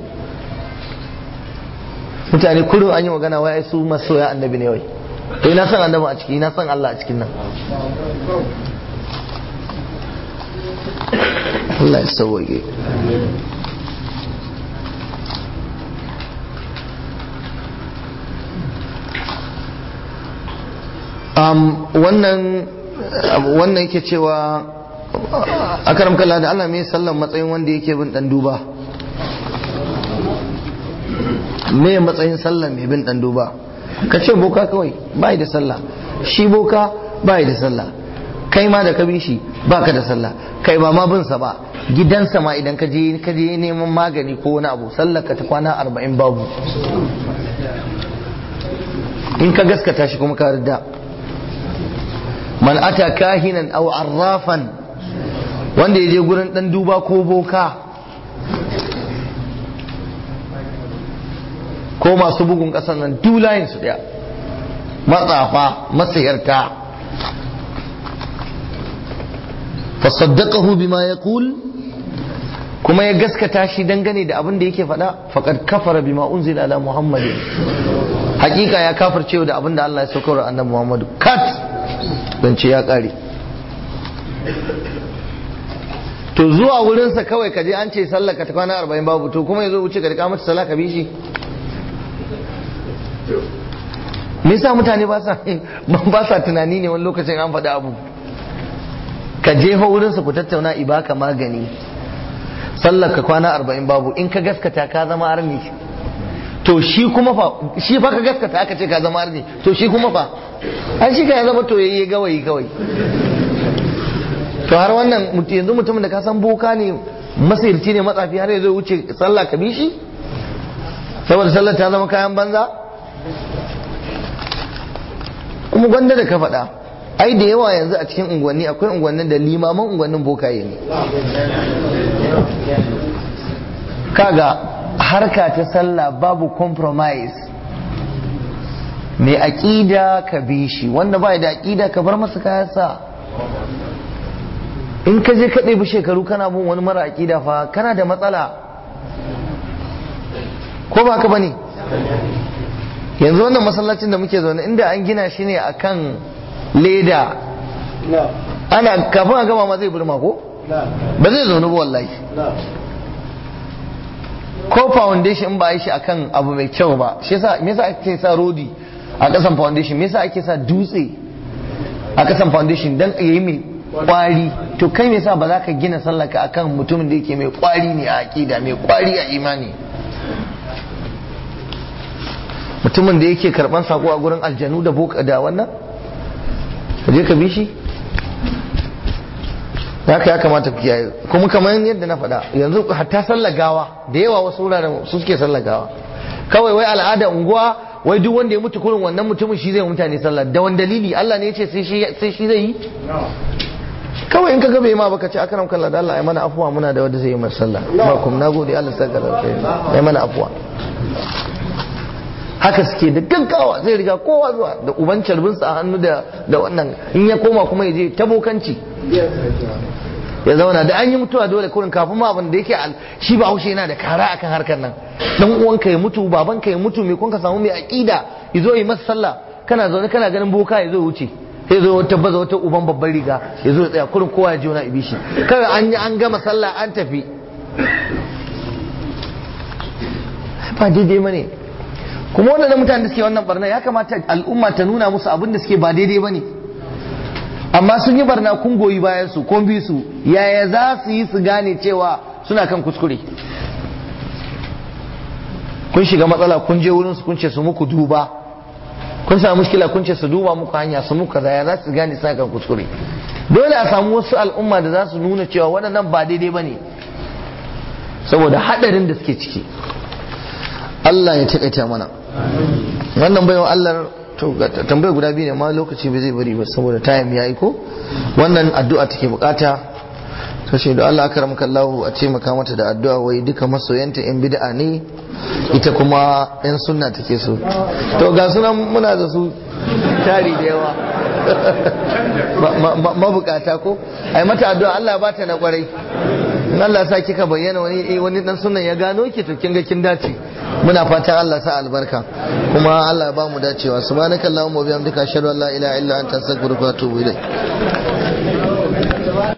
mutane kullum an yi magana wai su masoya annabi ne wai to ina san annabi a ciki ina san Allah a cikin nan Allah ya sauwage wannan wannan yake cewa a karam kalla da Allah mai sallan matsayin wanda yake bin dan duba me matsayin sallan mai bin dan duba ka ce boka kawai bai da sallah shi boka bai da sallah kai ma da ka bi shi baka da sallah kai ba ma bin sa ba gidansa ma idan ka je ka je neman magani ko wani abu sallar ka ta kwana arba'in babu in ka gaskata shi kuma ka rida man ata kahinan aw arrafan wanda ya je gurin dan duba ko boka ko masu bugun kasan nan dulayin su daya matsafa masayarta fasaddaqahu bima yaqul kuma ya gaskata shi dangane da abin da yake faɗa faqad kafara bima unzila ala muhammadin hakika ya kafirce da abin da Allah ya saukar annabi muhammadu kat zance ya kare to zuwa wurinsa kawai ka je an ce sallah ka ta kwana arba'in babu to kuma ya zo wuce ka rika mata sallah ka bi shi me yasa mutane ba sa ba sa tunani ne wani lokacin an faɗi abu ka je wurinsa ku tattauna ibaka magani sallar ka kwana arba'in babu in ka gaskata ka zama arni to shi kuma fa shi fa ka gaskata aka ce ka zama arni to shi kuma fa an shi ka ya zama to yayi gawayi kawai to har wannan yanzu mutumin da ka san boka ne masirci ne matsafi har ya zo wuce sallah ka bi shi saboda sallar ta zama kayan banza kuma gwanda da ka faɗa ai da yawa yanzu a cikin unguwanni akwai unguwannin da limaman unguwannin bokaye ne kaga harka ta sallah babu compromise mai aƙida ka bi shi wanda ba da aƙida ka bar masa kayansa in ka je ka ɗebi shekaru kana bin wani mara aƙida fa kana da matsala ko ba ka ba ne yanzu wannan masallacin da muke zaune inda an gina shi ne akan leda ana kafin a gama ma zai burma ko ba zai zaune ba wallahi ko foundation ba yi shi akan abu mai kyau ba shi yasa me yasa ake sa rodi a kasan foundation me yasa ake sa dutse a kasan foundation dan yayi mai kwari to kai me yasa ba za ka gina sallaka akan mutumin da yake mai kwari ne a aqida mai kwari a imani mutumin da yake karban sako a gurin aljanu da boka da wannan ka je ka bi shi haka ya kamata ku kiyaye kuma kamar yadda na faɗa yanzu hatta sallar gawa da yawa wasu wuraren su suke sallar gawa kawai wai al'ada unguwa wai duk wanda ya mutu kurin wannan mutumin shi zai mutane sallah da wani dalili Allah ne ya ce sai shi zai yi kawai in ka ga bai ma baka ce akram kallah da Allah ai mana afuwa muna da wanda zai yi masa sallah ba kuma nagode Allah saka da ai mana afuwa haka suke da gaggawa zai riga kowa zuwa da uban carbinsa a hannu da wannan in ya koma kuma ya je tabokanci ya zauna da an yi mutuwa dole kurin kafin ma abin da yake shi ba haushe yana da kara akan harkar nan dan uwanka ya mutu babanka ya mutu mai kun ka samu mai aqida ya zo yi masa sallah kana zaune kana ganin boka ya zo wuce sai zo wata baza wata uban babban riga ya zo ya tsaya kurin kowa ya ji wani ibishi kawai an yi an gama sallah an tafi ba daidai bane kuma wannan mutane da suke wannan barna ya kamata al'umma ta nuna musu abin da suke ba daidai bane amma sun yi barna kun goyi bayan su kun bi su yaya za su yi su gane cewa suna kan kuskure kun shiga matsala kun je wurin su kun ce su muku duba kun samu mushkila kun ce su duba muku hanya su muku kaza ya za su gane suna kan kuskure dole a samu wasu al'umma da za su nuna cewa waɗannan ba daidai bane saboda haɗarin da suke ciki Allah ya taƙaita mana wannan bayan Allah to tambayar guda biyu ne ma lokaci bai zai bari ba saboda time ya yi ko wannan addu'a take bukata ta ce da Allah aka ramka Allah a taimaka mata da addu'a wai duka masoyanta yan bid'a ne ita kuma yan sunna take so to ga sunan muna da su tari da yawa mabukata ko ai mata addu'a Allah ba ta na kwarai in Allah sa kika bayyana wani wani dan sunan ya gano ki to kin ga kin dace muna fatan Allah sa albarka kuma Allah ba mu dacewa subhanakallahumma wa bihamdika ashhadu an la ilaha illa anta astaghfiruka wa atubu ilayk